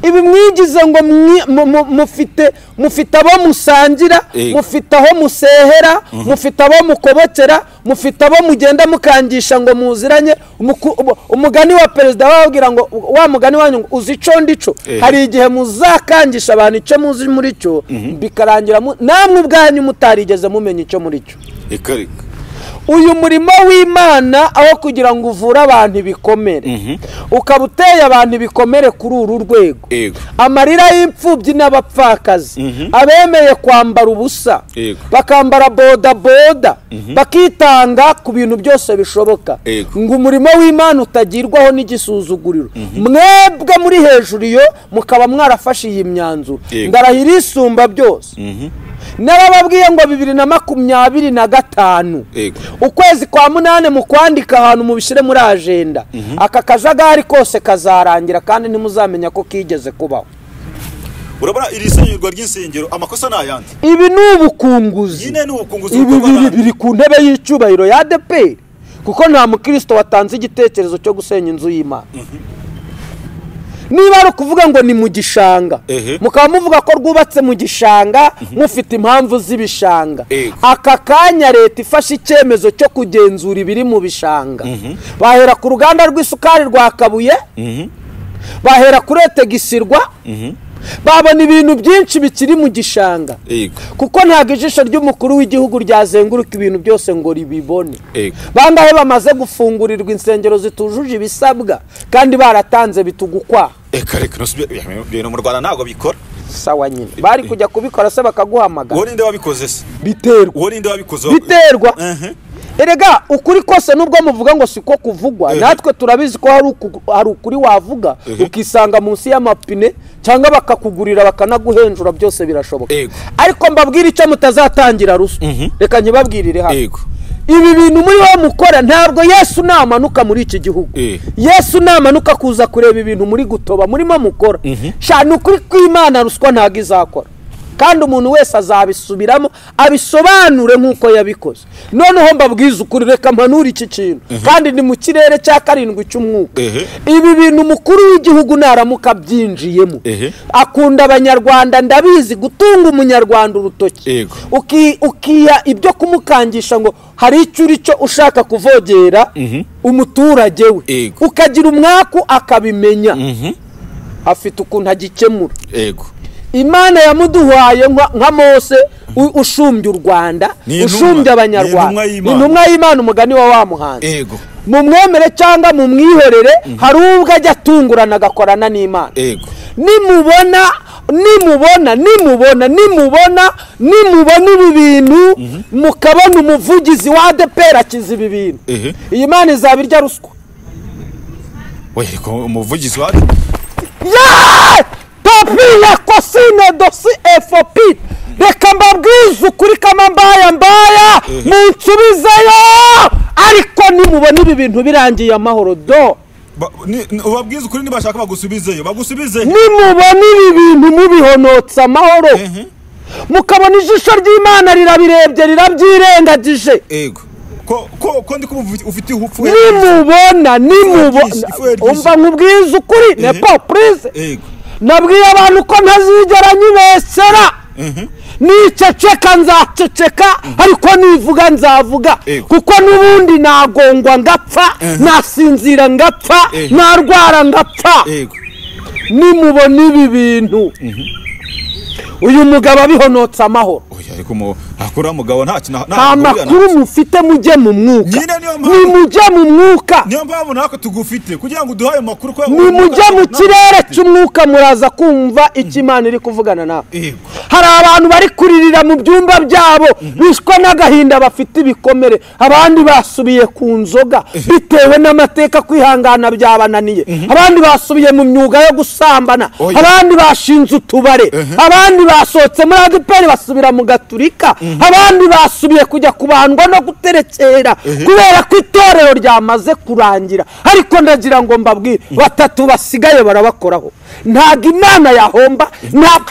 ibi mwigize ngo mwi- mu- mu- mufite mufite abo musangira Yego. mufite aho musehera mufite abo mukobokera mufite abo mugenda mukangisha ngo muziranye Umuku- ubu- umugani wa perezida bababwira ngo wa mugani wanyu ngo uzi ico ndico Ehe. hari igihe muzakangisha abantu icyo muzi muri cyo bikarangira mu- namwe ubwanyu mutarigeze mumenya icyo muri cyo reka reka uyu murimo w'imana aho kugira ngo uvure abantu ibikomere ukaba uteye abantu ibikomere kuri uru rwego Yego. amarira y'imfubyi n'abapfakazi abemeye kwambara ubusa Yego. bakambara bodaboda bakitanga ku bintu byose bishoboka Yego. ngo umurimo w'imana utagirwaho n'igisuzuguriro mwebwe muri hejuru iyo mukaba mwarafashe iyi myanzuro Yego. ndarahira isumba byose narababwiye ngo bibiri na makumyabiri na gatanu Yego. ukwezi kwa munani mu kwandika ahantu mubishyire muri ajenda aka kajagari kose kazarangira kandi ntimuzamenya ko kigeze kubaho urabona iri senyurwa ry'insengero amakosa ni ayandi ibi ni ubukunguzi nyine ni ubukunguzi ibi bukorwa biri n'abandi. biri ku ntebe y'icyubahiro ya adeperi kuko nta mukristo watanze igitekerezo cyo gusenya inzu y'imana niba ari ukuvuga ngo ni mu gishanga Ehe. mukaba muvuga ko rwubatse mu gishanga mufite impamvu z'ibishanga Ego. aka kanya leta ifashe icyemezo cyo kugenzura ibiri mu bishanga bahera ku ruganda rw'isukari rwa kabuye bahera kuri etegisirwa babona ibintu byinshi bikiri mu gishanga Yego. kuko ntabwo ijisho ry'umukuru w'igihugu ryazenguruka ibintu byose ngo ribibone Yego. bangahe bamaze gufungurirwa insengero zitujuje ibisabwa kandi baratanze bitugukwaha reka reka ntusubire- ibintu mu rwanda ntabwo bikora sawa nyine bari kujya kubikora se bakaguhamagara uwo ninde wabikoze se biterwa uwo ninde wabikoze biterwa Ehe. erega ukuri kose nubwo muvuga ngo siko kuvugwa natwe turabizi ko hari uku- hari ukuri wavuga ukisanga munsi y'amapine cyangwa bakakugurira bakanaguhenjura byose birashoboka Yego. ariko mbabwire icyo mutazatangira rusa reka nkibabwirire hano Yego. ibi bintu muri wowe mukora ntabwo yesu namanuka muri iki gihugu Eh. yesu namanuka kuza kureba ibintu muri gutoba murimo mukora sha ni ukuri kw'imana ruswa ntabwo izakora kandi umuntu wese azabisubiramo abisobanure nk'uko yabikoze noneho mbabwiza ukuri reka mpanure iki kintu kandi ni mu kirere cya karindwi cy'umwuka Ehe. ibi bintu umukuru w'igihugu naramuka abyinjiyemo Ehe. akunda abanyarwanda ndabizi gutunga umunyarwanda urutoki Yego. Uki- ukiha ibyo kumukangisha ngo hari icyo uri cyo ushaka kuvogera umuturage we Yego. ukagira umwaku akabimenya afite ukuntu agikemura yego imana yamuduhaye nka nka mose u- ushumbye u rwanda Ni intumwa. ushumbye Ni intumwa abanyarwanda y'Imana. intumwa y'imana umugani wa wa muhanzi yego mu mwemere cyangwa mu mwihorere hari ubwo ajya atungurana agakorana n'imana yego nimubona nimubona nimubona nimubona nimubona ibi bintu mukabona umuvugizi wa adepera akiza ibi bintu Ehe. iyi mana izaba irya ruswa yego umuvugizi wa Yeee! papi ya kosine dosi efopi reka mbabwize ukuri kama mbaya mbaya munsubizeyo ariko nimubona ibi bintu birangiye amahoro do Ba- ni- ni- ubabwize ukuri nibashaka bagusubizeyo bagusubize nimubona ibi bintu mubihonotse amahoro mukabona ijisho ry'imana rirabirebye rirabyirengagije yego ko ko ko ndi kumva ufite ihufu nimubona nimubona Ifu ya ry'isi. umva nkubwize ukuri nepo purize yego nabwiye abantu ko ntazigera nyibesera niceceka nzaceceka ariko nivuga nzavuga Yego. kuko n'ubundi nagongwa ngapfa nasinzira ngapfa narwara ngapfa yego nimubona ibi bintu uyu mugabo abihonotse amahoro oya ariko mu akora mugabo nta kintu nta nta ahurira na- makuru mufite mujye mu mwuka Nyine niyo mpamvu- nimujye mu mwuka niyo mpamvu natwe tugufite kugira ngo uduhe ayo makuru ko nimujye mu natwe kirere tugufite. cy'umwuka muraza kumva icyo imana iri kuvugana nawe Yego. hari abantu bari kuririra mu byumba byabo bishwa n'agahinda bafite ibikomere abandi basubiye ku nzoga bitewe n'amateka kwihangana byabananiye abandi basubiye mu myuga yo gusambana Oya. abandi bashinze utubare abandi basohotse muri adeperi basubira mu gaturika abandi basubiye kujya kubandwa no guterekera kubera ko itorero ryamaze kurangira ariko ndagira ngo mbabwire batatu basigaye barabakoraho ntabwo imana yahomba ntabwo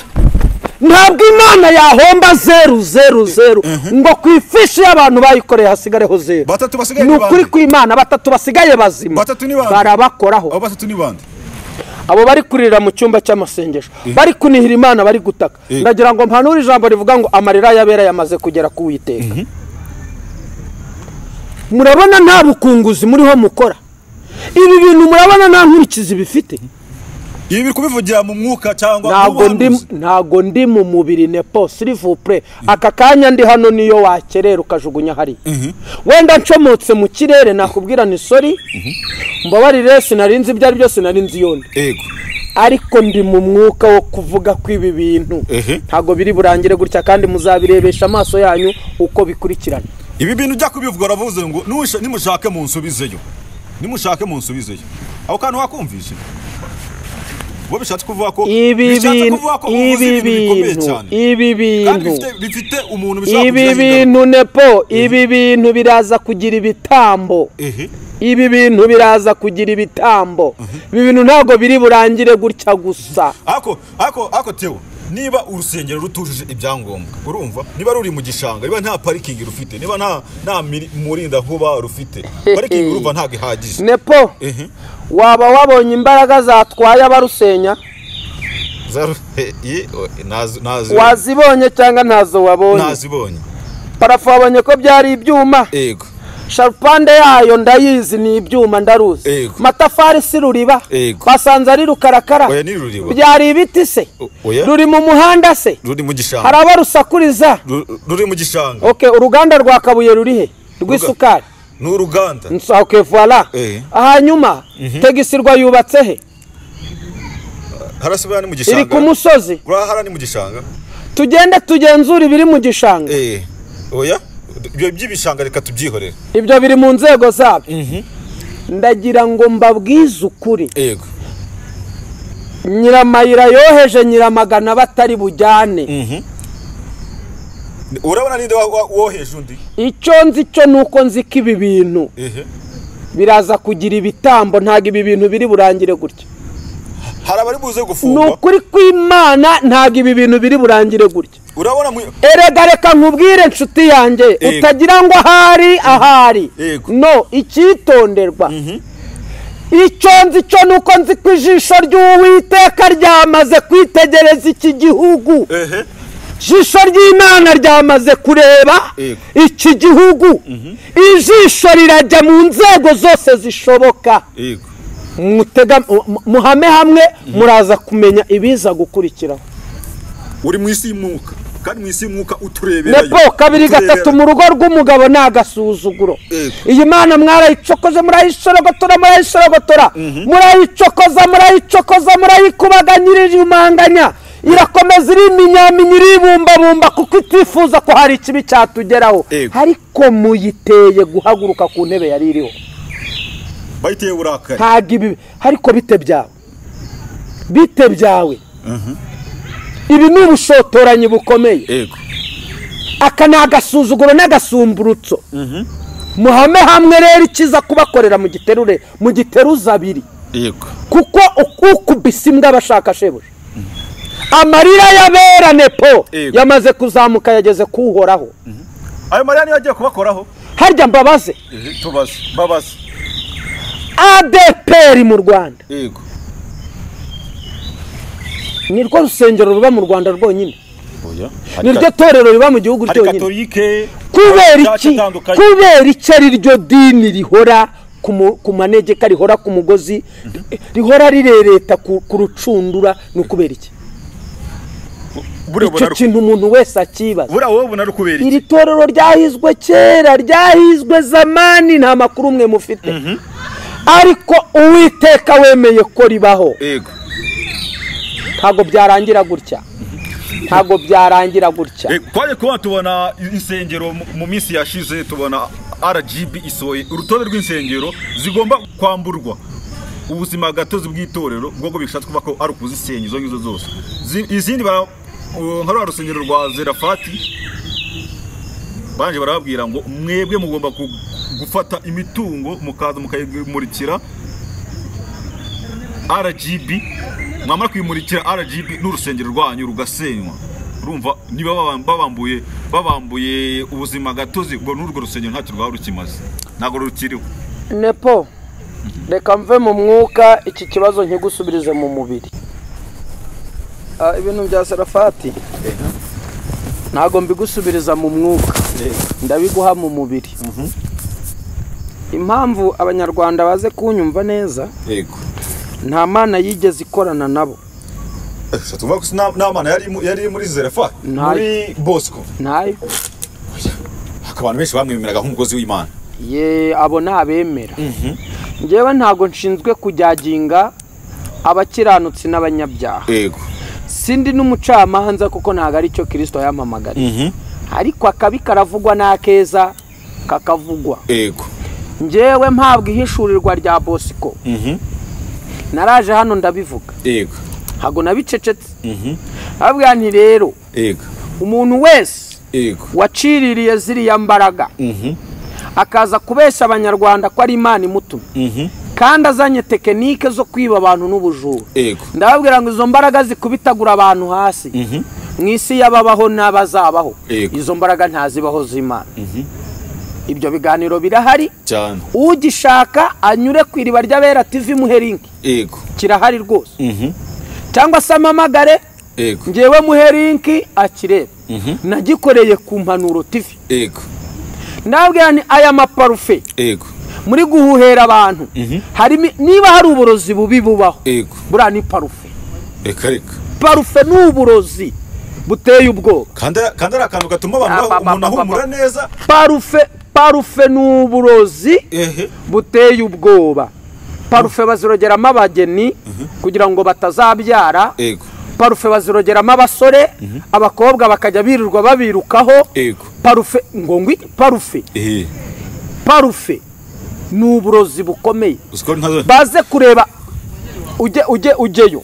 ntabwo imana yahomba zeru zeru zeru ngo ku ifishi y'abantu bayikoreye hasigareho zeru Batatu basigaye ni ni ukuri bande? ku imana batatu basigaye bazima Batatu ni bande? barabakoraho abo batatu ni bande abo bari kurira mu cyumba cy'amasengesho bari kunihira imana bari gutaka Eh. ndagira ngo mpanure ijambo rivuga ngo amarira y'abera yamaze kugera ku witeka murabona nta bukunguzi muriho mukora ibi bintu murabona nta nkurikizi bifite ibi biri kubivugira mu mwuka cyangwa ntago mu ndi buhanuzi? ntago ndi mu mubiri nepo silivupure aka kanya ndi hano niyo wakerera ukajugunya hariya wenda ncomotse mu kirere nakubwira ni sori mbabarire sinari nzi ibyo ari byo sinari nzi iyo ndi yego ariko ndi mu mwuka wo kuvuga ko ibi bintu Ehe. ntabwo biri burangire gutya kandi muzabirebesha amaso yanyu uko bikurikirana ibi bintu ujya kubivuga uravuze ngo "Nuwisha- nimushake munsubizeyo nimushake munsubizeyo aho kantu wakumvishe bo bishatse kuvuga ko ibi bishatse bintu kuvuga ko uvuze ibi ibintu bikomeye bintu cyane ibi kandi bintu bifite- bifite umuntu bishobora ibi kugiraho ingaruka. bintu nepo ibi bintu biraza kugira ibitambo ehe ibi bintu biraza kugira ibitambo ibi bintu ntabwo biri burangire gutya gusa ako ako ako tewo niba urusengero rutujuje ibyangombwa urumva niba ruri mu gishanga niba nta parikingi rufite niba nta nta miri- murindankuba rufite parikingi urumva ntabwo ihagije nepo ehe waba wabonye imbaraga zatwaye abarusenya zaru ye nazi nazi wazibonye cyangwa ntazo wabonye nazibonye parafo wabonye ko byari ibyuma yego sharupande yayo ndayizi ni ibyuma ndaruzi Yego. matafari si ruriba Yego. basanze ari rukarakara Oya, ni ruriba. byari ibiti se O- oya. ruri mu muhanda se ruri mu hari gishanga abarusakuriza Ru- ruri mu gishanga okay uruganda rwa kabuye rurihe rw'isukari ni uruganda Nsa- okay, voila Eh. hanyuma tegisirwa yubatse he harasubira ni mu iri ku gishanga musozi urahara ni mu gishanga tugende tugenzure ibiri mu gishanga eh oya ibyo by'ibishanga reka tubyihorere ibyo biri mu nzego zabyo ndagira ngo mbabwize ukuri yego nyiramayira yoheje nyiramagana batari bujyane urabona ninde wa- wa- woheje undi icyo nzi cyo ni uko nzi ko ibi bintu ehe biraza kugira ibitambo ntabwo ibi bintu biri burangire gutya hari abari buze ni gufungwa ukuri kw'imana ntabwo ibi bintu biri burangire gutya urabona mwe erega reka nkubwire inshuti yanjye Yego. utagira ngo ahari ahari Yego. no icyitonderwa icyo nzi cyo ni uko nzi ko ijisho ry'uwiteka ryamaze kwitegereza iki gihugu ehe ijisho ry'imana ryamaze kureba Yego. iki gihugu ijisho rirajya mu nzego zose zishoboka yego Mutega- mu- mu- muhame hamwe muraza kumenya ibiza gukurikiraho uri mu isi y'umwuka kandi mu isi y'umwuka utureberayo nepo kabiri gatatu Uturebera- mu rugo rw'umugabo ni agasuzuguro Yego. iyi mana mwarayicokoze murayishorogotora murayishorogotora murayicokoza murayicokoza murayikubaganya iriyumanganya irakomeza iriminyaminya iribumbabumba kuko itifuza ko hari ikibi cyatugeraho Yego. ariko muyiteye guhaguruka ku ntebe yari iriho bayiteye uburakari ntabwo ibi ariko bite byawe bite byawe ibi ni ubushotoranyi bukomeye yego aka ni agasuzuguro n'agasumburutso muhame hamwe rero ikiza kubakorera mu giterure mu giteruza abiri yego kuko ukubise imbwa abashaka shebuja amarira y'abera nepo Yego. yamaze kuzamuka yageze kuwuhoraho ayo mariya niyo agiye kubakoraho harya mbabaze Ehe, tubaze babaze adeperi mu rwanda yego ni rwo rusengero ruba mu rwanda rwonyine oya ni ryo torero riba mu gihugu hari ryonyine katolike kubera iki kubera iki ari ryo dini rihora ku mu- ku manegeka rihora ku mugozi rihora rirereta ku ku rucundura ni ukubera iki icyo kintu umuntu wese akibaza buriya wowe ubona ari ukubera iki iri torero ryahizwe kera ryahizwe zamani nta makuru umwe mufite ariko uwiteka wemeye ko ribaho yego ntabwo byarangira gutya ntabwo byarangira gutya Eh, twaje kuba tubona insengero mu- mu minsi yashize tubona rgb isohoye urutonde rw'insengero zigomba kwamburwa ubuzima gatozi bw'itorero bwo bishatse kuvuga ko ari ukuzisenya izo ngizo zose Zi- izindi bara- uh, nka rwa rusengero rwa zerafati banje barababwira ngo mwebwe mugomba ku- gufata imitungo mukaza mukayimurikira RGB mwamara kuyimurikira RGB n'urusengero rwanyu rugasenywa urumva niba baba- babambuye babambuye ubuzima gatozi ubwo n'urwo rusengero ntacyo rwaba rukimaze ntabwo rukiriho nepo reka mve mu mwuka iki kibazo nkigusubirize mu mubiri Ah, ibintu bya sarafati ntabwo mbigusubiriza mu mwuka ndabiguha mu mubiri impamvu abanyarwanda baze kunyumva neza yego nta mana yigeze ikorana nabo tuvuga ko n'amana yari mu- yari muri zerefa Ntayo. muri bosco ntayo abantu benshi bamwemeraga nk'umukozi w'imana ye abo ni abemera ngewe ntabwo nshinzwe kujyaginga abakiranutsi n'abanyabyaha yego sindi n'umucamanza kuko ntabwo ari cyo kirisito yampamagariye ariko akabi karavugwa n'akeza kakavugwa yego ngewe mpabwa ihishurirwa rya bosiko naraje hano ndabivuga yego ntabwo nabicecetse ababwira nti rero yego umuntu wese yego waciririye ziriya mbaraga akaza kubeshya abanyarwanda ko ari imana imutumye kandi azanye tekinike zo kwiba abantu n'ubujura yego ndababwira ngo izo mbaraga zikubitagura abantu hasi mu isi y'ababaho n'abazabaho Yego. izo mbaraga ntazibaho z'imana ibyo biganiro birahari cyane ugishaka anyure ku iriba ry'abera tv muheringi yego kirahari rwose cyangwa se amamagare yego ngewe muheringi akireba nagikoreye ku mpanuro tv yego ndababwira ni aya maparufe yego muri guhuhera abantu harimo niba hari uburozi bubi bubaho yego buriya ni parufe reka reka parufe ni uburozi buteye ubwoba kandi kandi ari akantu gatuma abantu Aba- bahu- umuntu aba- aba- ahumura neza parufe parufe ni uburozi ehe buteye ubwoba parufe bazirogeramo abageni kugira ngo batazabyara yego parufe bazirogeramo abasore abakobwa bakajya birirwa babirukaho Yego. parufe ngo ngwi parufe ehe parufe ni uburozi bukomeye uzi ko ntazo baze kureba ujye ujye ujyeyo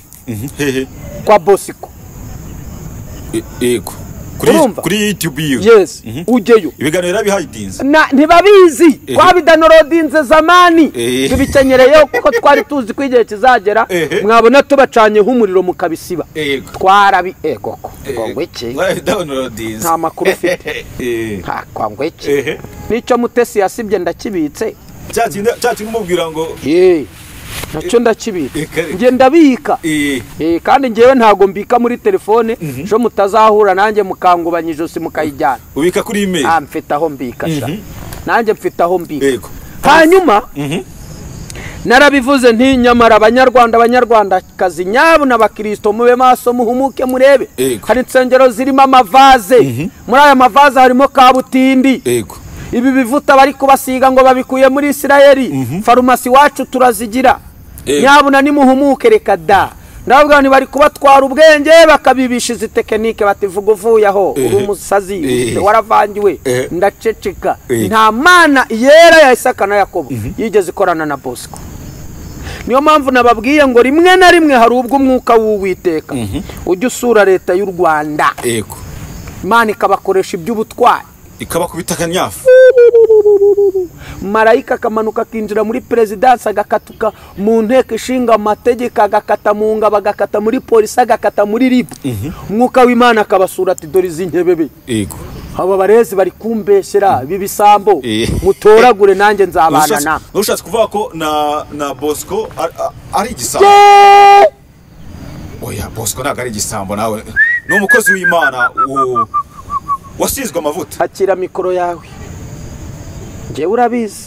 hehe kwa bosiko E- yego kuri urumva kuri youtube iyo yes Mhm. ujyeyo ibiganiro yarabihayidinze Na- ntibabizi Ehe. twabidanorodinze zamani Ehe. ntibikenyereye kuko twari tuzi ko igihe kizagera Ehe. mwabona tubacanyeho umuriro mukabisiba Yego. twarabi egoko ngo iki warabidanorodinze nta makuru ufite Eh, nta kwango iki ehe n'icyo mutesi yasibye ndakibitse cya kindi cya kindi umubwira ngo Ye, nacyo ndakibika Eh, kare. nge ndabika eh, Eh, kandi ngewe ntago mbika muri telefone ejo mutazahura nanjye mukangubanya ijosi mukayijyana ubika kuri email Ah, mfite aho mbika sha nanjye mfite aho mbika yego hanyuma Mhm. narabivuze nti nyamara abanyarwanda abanyarwandakazi nyabo n'abakristo mube maso muhumuke murebe Yego. hari insengero zirimo amavaze muri aya mavaze harimo kabutindi yego ibi bivuta bari kubasiga ngo babikuye muri isirayeli farumasi iwacu turazigira Eh. nyabuna nimuhumuke reka da ndavuga ngo bari kubatwara ubwenge bakabibisha izi tekinike bati vuga uvuye aho uri umusazi Eh. waravangiwe Eh. ndaceceka Eh. nta mana yera ya isaka na yakobo yigeze ikorana na bosco niyo mpamvu nababwiye ngo rimwe na rimwe hari ubwo umwuka w'uwiteka ujya usura leta y'u rwanda yego imana ikabakoresha iby'ubutwari ikaba kubitaka nyafu marayika akamanuka akinjira muri perezidansi agakatuka mu nteko ishinga amategeko agakata mu ngabo agakata muri polisi agakata muri ribu umwuka w'imana akabasura ati dore izi nkebebe yego aba barezi bari kumbeshyera ibi bisambo Eh. mutoragure nanjye nzabana Ushatse- nawe ushatse kuvuga ko na na bosco ari- ari igisambo Yeee! oya bosco ntabwo ari igisambo nawe ni umukozi w'imana u- wasizwe amavuta hakira mikoro yawe ngewe urabizi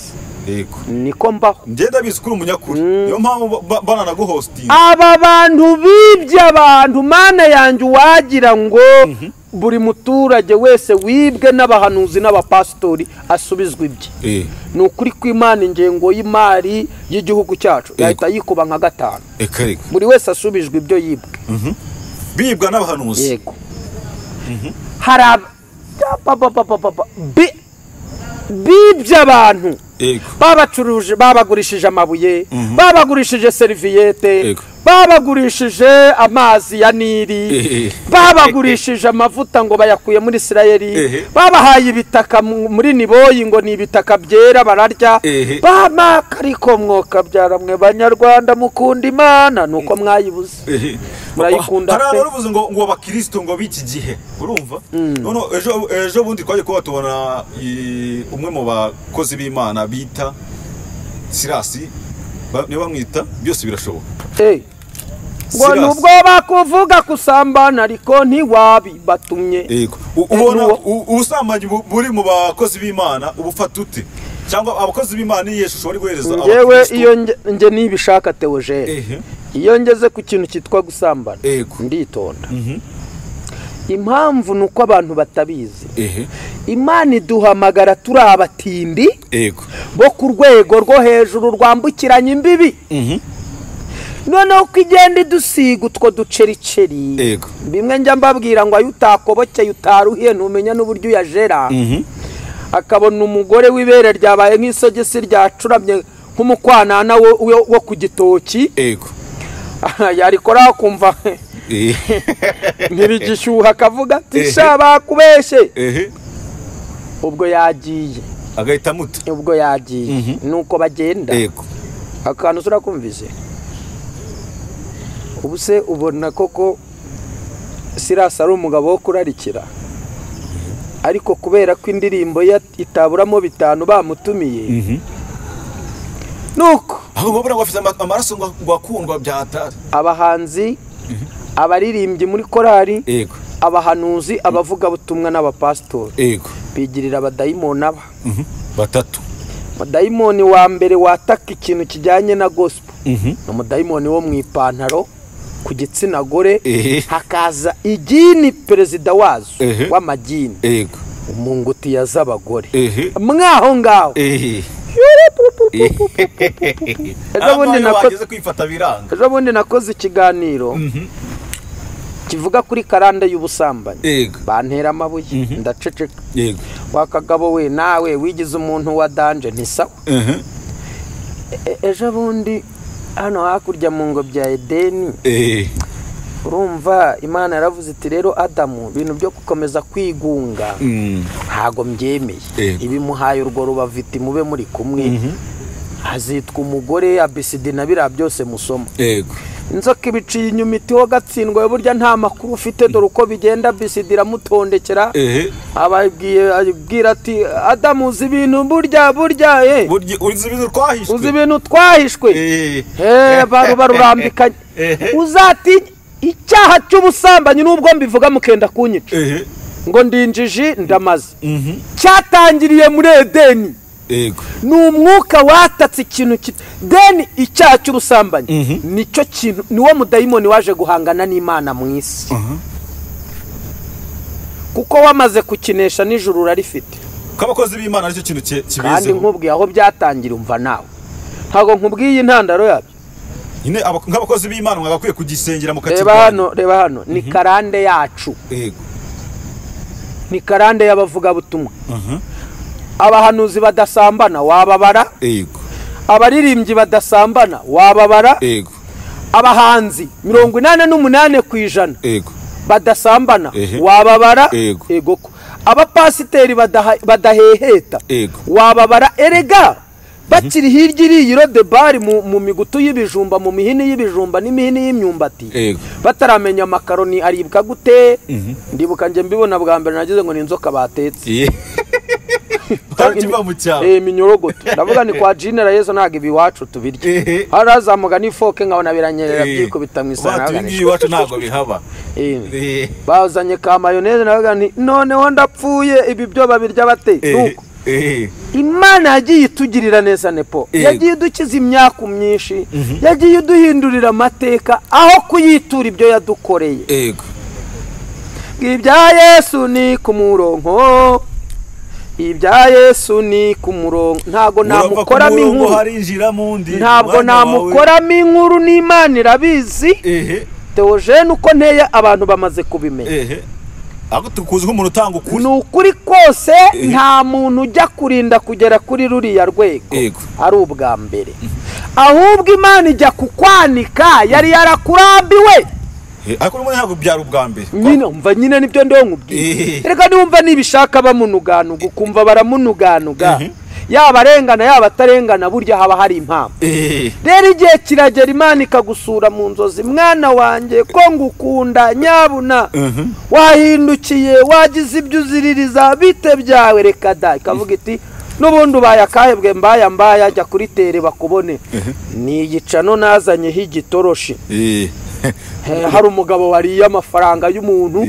yego niko mbaho ngenda bizi kuri umunyakuri niyo mpamvu ba- bananaguhositinga aba bantu bibye abantu mana yanjye uwagira ngo buri muturage wese wibwe n'abahanuzi n'abapasitori asubizwa ibye ni ukuri kw'imana ingengo y'imari y'igihugu cyacu yahita yikuba nka gatanu reka reka buri wese asubijwe ibyo yibwe bibwa n'abahanuzi yego hari aba- ba- ba- ba- ba- ba- ba- bi- bibye abantu yego babacuruje babagurishije amabuye babagurishije seriviyete Yego. babagurishije amazi ya nili Ehe. babagurishije amavuta ngo bayakuye muri Ehe. isirayeli babahaye ibitaka mu- muri niboyi ngo ni ibitaka byera bararya Ehe. bamaka ariko mwokabyara mwe banyarwanda mukunda imana nuko mwayibuze Ehe. Murayikunda Hariya pe. baravuze ngo ngo abakristo ngo b'iki gihe urumva none ejo ejo bundi twaje kuba tubona i- umwe mu bakozi b'imana bita sirasi ba- niyo bamwita byose birashoboka Eh. ngo Silas. nubwo bakuvuga kusambana ariko ntiwabibatumye Yego. U- ubona nuwo- u- ubusambanyi bu- buri mu bakozi b'imana ubufata ute cyangwa abakozi b'imana iyo shusho bari guhereza ngewe abakristo? iyo nge- nge nibishaka teogene Ehe. iyo ngeze ku kintu cyitwa gusambana Yego. nditonda impamvu ni uko abantu batabizi Ehe. imana iduhamagara turi abatindi Yego. bo ku rwego rwo hejuru rwambukiranya imbibi noneho uko igenda idusiga utwo ducericeri Yego. bimwe njya mbabwira ngo ayo utakobokeye utaruhiye ntumenya n'uburyo uyajera akabona umugore w'ibere ryabaye nk'isogisi ryacuramye nk'umukwanana wo- wo wo ku gitoki Yego. yarikoraho akumva Ehe. ntibigishyuha akavuga ati Ehe. sha bakubeshye Ehe. ubwo yagiye agahita amuta ubwo yagiye nuko bagenda Yego. akantu turakumvise ubu se ubona koko sirasi ari umugabo wo kurarikira ariko kubera ko indirimbo ye itaburamo bitanu bamutumiye nuko aho babura ngo afite ama- amaraso ngo ngo akundwa byatari abahanzi abaririmbyi muri korali yego abahanuzi abavugabutumwa n'abapasitori yego bigirira abadayimoni aba batatu umudayimoni wa mbere wataka ikintu kijyanye na gospel ni umudayimoni wo mu ipantaro ku gitsina gore Ehe. hakaza igini perezida wazo Ehe. w'amagini yego mu ngutiya z'abagore Ehe. mwaho ngaho ehe ejo bundi Abana nako- bageze kwifata biranga ejo bundi nakoze ikiganiro kivuga kuri karande y'ubusambanyi yego bantera amabuye ndaceceka yego wa kagabo we nawe wigize umuntu wa danje ntisawa ehe E- ejo bundi hano hakurya mu ngo bya edeni ehe urumva imana yaravuze iti rero adamu ibintu byo gukomeza kwigunga ntago mbyemeye Eh. ibimuhaye urwo rubavu iti mube muri kumwe hazitwa umugore abisidi na biriya byose musoma yego inzoka ibiciye inyuma iti ho gatsindwa we burya nta makuru ufite dore uko bigenda bisidi iramutondekera ehe ababwiye abwira ati adamu uzi ibintu burya burya eh, burya uzi ibintu twahishwe uzi ibintu twahishwe Eh. baru barurambikanye uzati icyaha cy'ubusambanyi n'ubwo mbivuga mukenda kunyica ehe ngo ndinjiji ndamaze cyatangiriye muri edeni yego ni umwuka watatse ikintu ki- deni icyaha cy'ubusambanyi nicyo kintu niwo mudayimoni waje guhangana n'imana mu isi kuko wamaze kukinesha nijoro urarifite k'abakozi b'imana nicyo kintu cye- kandi kibiziho nkubwiye aho byatangira umva nawe ntabwo nkubwiye iyi ntandaro yabyo nyine aba- nk'abakozi b'imana mwagakwiye kugisengera reba mukakirwanya hano reba hano ni karande yacu yego ni karande y'abavugabutumwa abahanuzi badasambana wababara yego abaririmbyi badasambana wababara yego abahanzi mirongo inani n'umunani ku ijana yego badasambana Ehe. wababara Yego. egoko abapasiteri badaha- badaheheta Yego. wababara erega bakiri hirya iriya irodebari mu, mu migutu y'ibijumba mu mihini y'ibijumba n'imihini y'imyumbati Yego. bataramenya amakaroni aribwa gute ndibuka njye mbibona bwa mbere nagize ngo ni inzoka batetse Ye- kandi kiva mu cyaro Eh, iminyorogoto ndavuga ni kwa jinera yesu ntabwo ibi iwacu Ehe. tubirya harazamuka n'ifoke nkabona biranyerera Eh. byikubita mu Wa, isahani ibi ngibi iwacu ntabwo bihaba Eh. Eh. bazanye ka mayoneze navuga nti noneho ndapfuye ibi byo babirya bate Eh. Nuko, Eh. imana yagiye itugirira neza nepo Eh. yagiye idukiza imyaku myinshi yagiye iduhindurira amateka aho kuyitura ibyo yadukoreye yego ibya yesu ni ku murongo ibya yesu ni ku murongo ntabwo Urava ku namukoramo murongo inkuru harinjiramo undi ntabwo umwanya wawe- namukoramo inkuru n'imana irabizi ehe teogene uko nteye abantu bamaze kubimenya ehe ahubwo tukuzi nk'umuntu utanga ukuri ni ukuri kose nta muntu ujya kurinda kugera kuri ruriya rwego Yego. ari ubwa mbere ahubwo imana ijya kukwanika yari yarakurambiwe Eh, ariko urabona ntabwo byari ubwa mbere nyine umva nyine nibyo ndongubwiye Eh. reka niwumva nibishaka bamunuganuga ukumva baramunuganuga Mhm. yaba arengana yaba atarengana burya haba hari impamvu Eh, rero igihe kiragera imana ikagusura mu nzozi mwana wanjye ko ngukunda nyabuna wahindukiye wagize ibyo uziririza bite byawe reka da ikavuga iti n'ubundi ubaye akahebwe mbaya mbaya jya kuri tere bakubone ni igicano nazanyeho igitoroshi eh, Eh, hari umugabo wariye amafaranga y'umuntu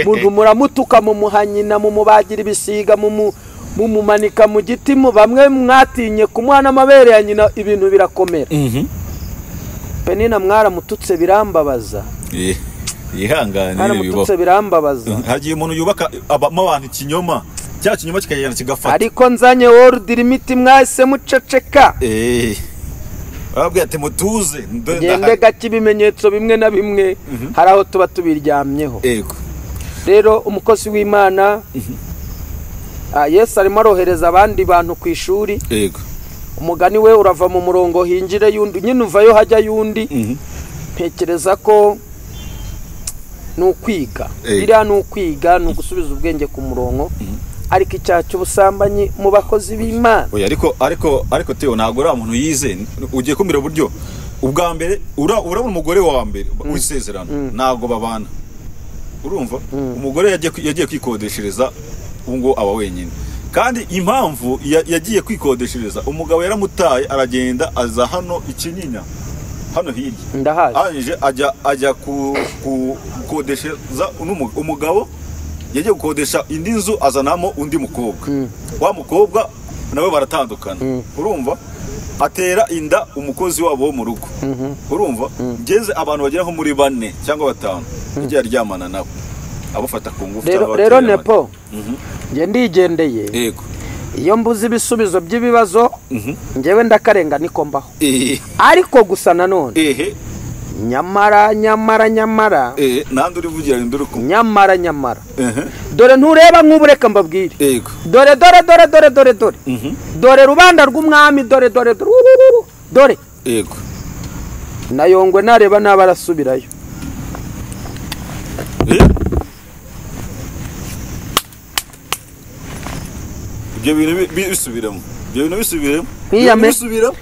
umuntu muramutuka mumuha nyina mumubagira ibisiga mumu- mumumanika mu giti mu bamwe mwatinye kumuha n'amabere ya nyina ibintu birakomera mhm, penina mwaramututse birambabaza eh, yihangane bibaho. mwaramututse birambabaza hagiye umuntu yubaka abamo abantu ikinyoma cya kinyoma kikagenda kigafata ariko nzanye worudi limiti mwahise muceceka Eh. Arababwira ati mutuze ndo- gende gake ibimenyetso bimwe na bimwe hari aho tuba tubiryamyeho Yego. rero umukozi w'imana ah, yesu arimo arohereza abandi bantu ku ishuri Yego. umugani we urava mu murongo hingire yundi nyine uvayo hajya yundi ntekereza ko ni ukwiga Eh. biriya ni ukwiga ni ugusubiza ubwenge ku murongo ariko icyaha cy'ubusambanyi mu bakozi b'imana Oya, ariko ariko ariko Theo ntabwo uriya muntu yize ugiye kumira uburyo ubwa mbere ura- urabona umugore wa mbere w'isezerano ntabwo babana urumva umugore yagiye kwi- yagiye kwikodeshereza ubu ngo aba wenyine kandi impamvu ya- yagiye kwikodeshereza umugabo yaramutaye aragenda aza hano ikinyinya hano hirya ndahazi arangije ajya ajya ku- ku- gukodeshereza uno umugabo yagiye gukodesha indi nzu azanamo undi mukobwa wa mukobwa nawe baratandukana urumva atera inda umukozi wabo wo mu rugo urumva ngeze abantu bagera nko muri bane cyangwa batanu yagiye aryamana nabo abafata ku ngufu rero cyangwa rero abatera nepo njye ndigendeye abandi. yego iyo mbuze ibisubizo by'ibibazo njyewe ndakarenga niko mbaho Eh, ariko gusa nanone ehe nyamara nyamara nyamara eh, nandi urivugira indi uri kumwe nyamara nyamara Ehe, dore ntureba nk'ubu reka mbabwire yego dore dore dore dore dore dore dore rubanda rw'umwami dore dore dore urururu, dore yego na yongwe nareba naba arasubirayo ibyo bintu bi- bisubiramo ibyo bintu bisubiramo Mwiyame. bisubiramo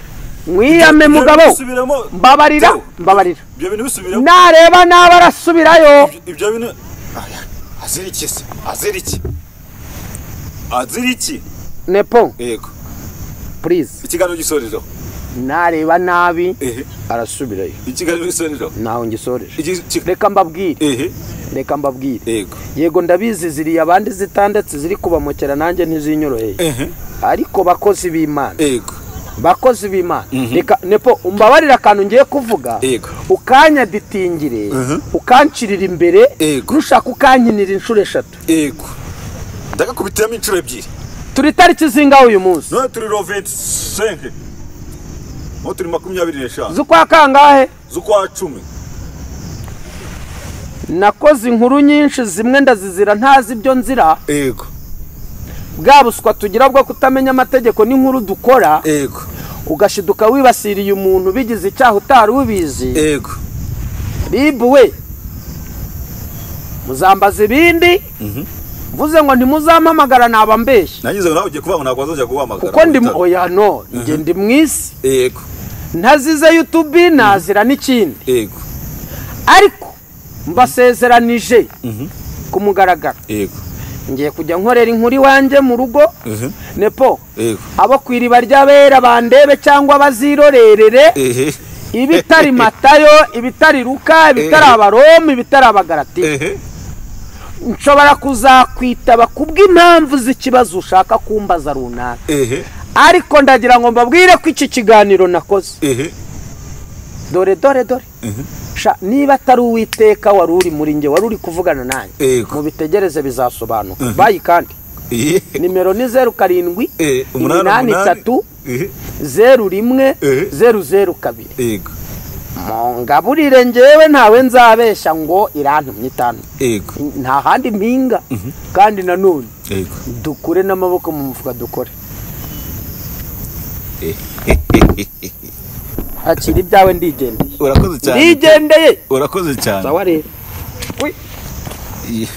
mwiyame mugabo bisubiramo mbabarira mbabarira ibyo bintu bisubiramo nareba naba arasubirayo Ibyo- ibyo bintu Aya, azirike se azirike azirike nepo yego purize ikiganiro gisorero nareba nabi ehe arasubirayo ikiganiro gisorero ntaho ngisoreje Iki- iki- reka mbabwire ehe reka mbabwire yego yego ndabizi ziriya abandi zitandatu ziri kubamukera nanjye ntizinyoroheye ehe ariko bakozi b'imana yego bakozi b'imana reka nepo umbabarira akantu ngiye kuvuga Yego. ukanyaditingire ukancirira imbere Yego. nushaka ukankinira inshuro eshatu yego ndagakubitiramo inshuro ebyiri turi tariki zingaho uyu munsi none turi ro 25 aho turi makumyabiri n'eshanu z'ukwa kangahe z'ukwa cumi nakoze inkuru nyinshi zimwe ndazizira ntazi ibyo nzira yego bwa buswa tugira bwo kutamenya amategeko n'inkuru dukora yego ugashiduka wibasiriye umuntu bigize icyaha utari ubizi yego ribu we muzambaza ibindi mvuze ngo ntimuzampamagara naba mbeshya nangize ngo nawe ugiye kuvuga ngo ntabwo wazajya guhamagara kuko ndi mu- Witaba. oya no njye ndi mu isi yego ntazize yutubi nazira n'ikindi yego ariko mbasezeranije ku mugaragaro yego ngiye kujya nkorera inkuru iwanjye mu rugo Mhm. nepo yego abo ku iriba ry'abera bandebe cyangwa bazirorerere ehe ibitari matayo ibitari luka ibitari abaroma ibitari abagarati ehe nshobora kuzakwitaba kubw'impamvu z'ikibazo ushaka kumbaza runaka ehe ariko ndagira ngo mbabwire ko iki kiganiro nakoze ehe dore dore dore Sha, niba atari uwiteka wari uri muri nge wari uri kuvugana nanjye Yego. mu bitegereze bizasobanuka bayi kandi ehe nimero ni zeru karindwi Eh, umunani, iminani umunani. itatu ehe zeru rimwe Eh. zeru zeru kabiri yego mu ngaburire ngewe ntawe nzabeshya ngo irantumye itanu yego nta handi mpinga kandi nanone yego dukure n'amaboko mu mufuka dukore hakiri ibyawe ndigendeye urakoze cyane ndigendeye urakoze cyane sawa rero Ui.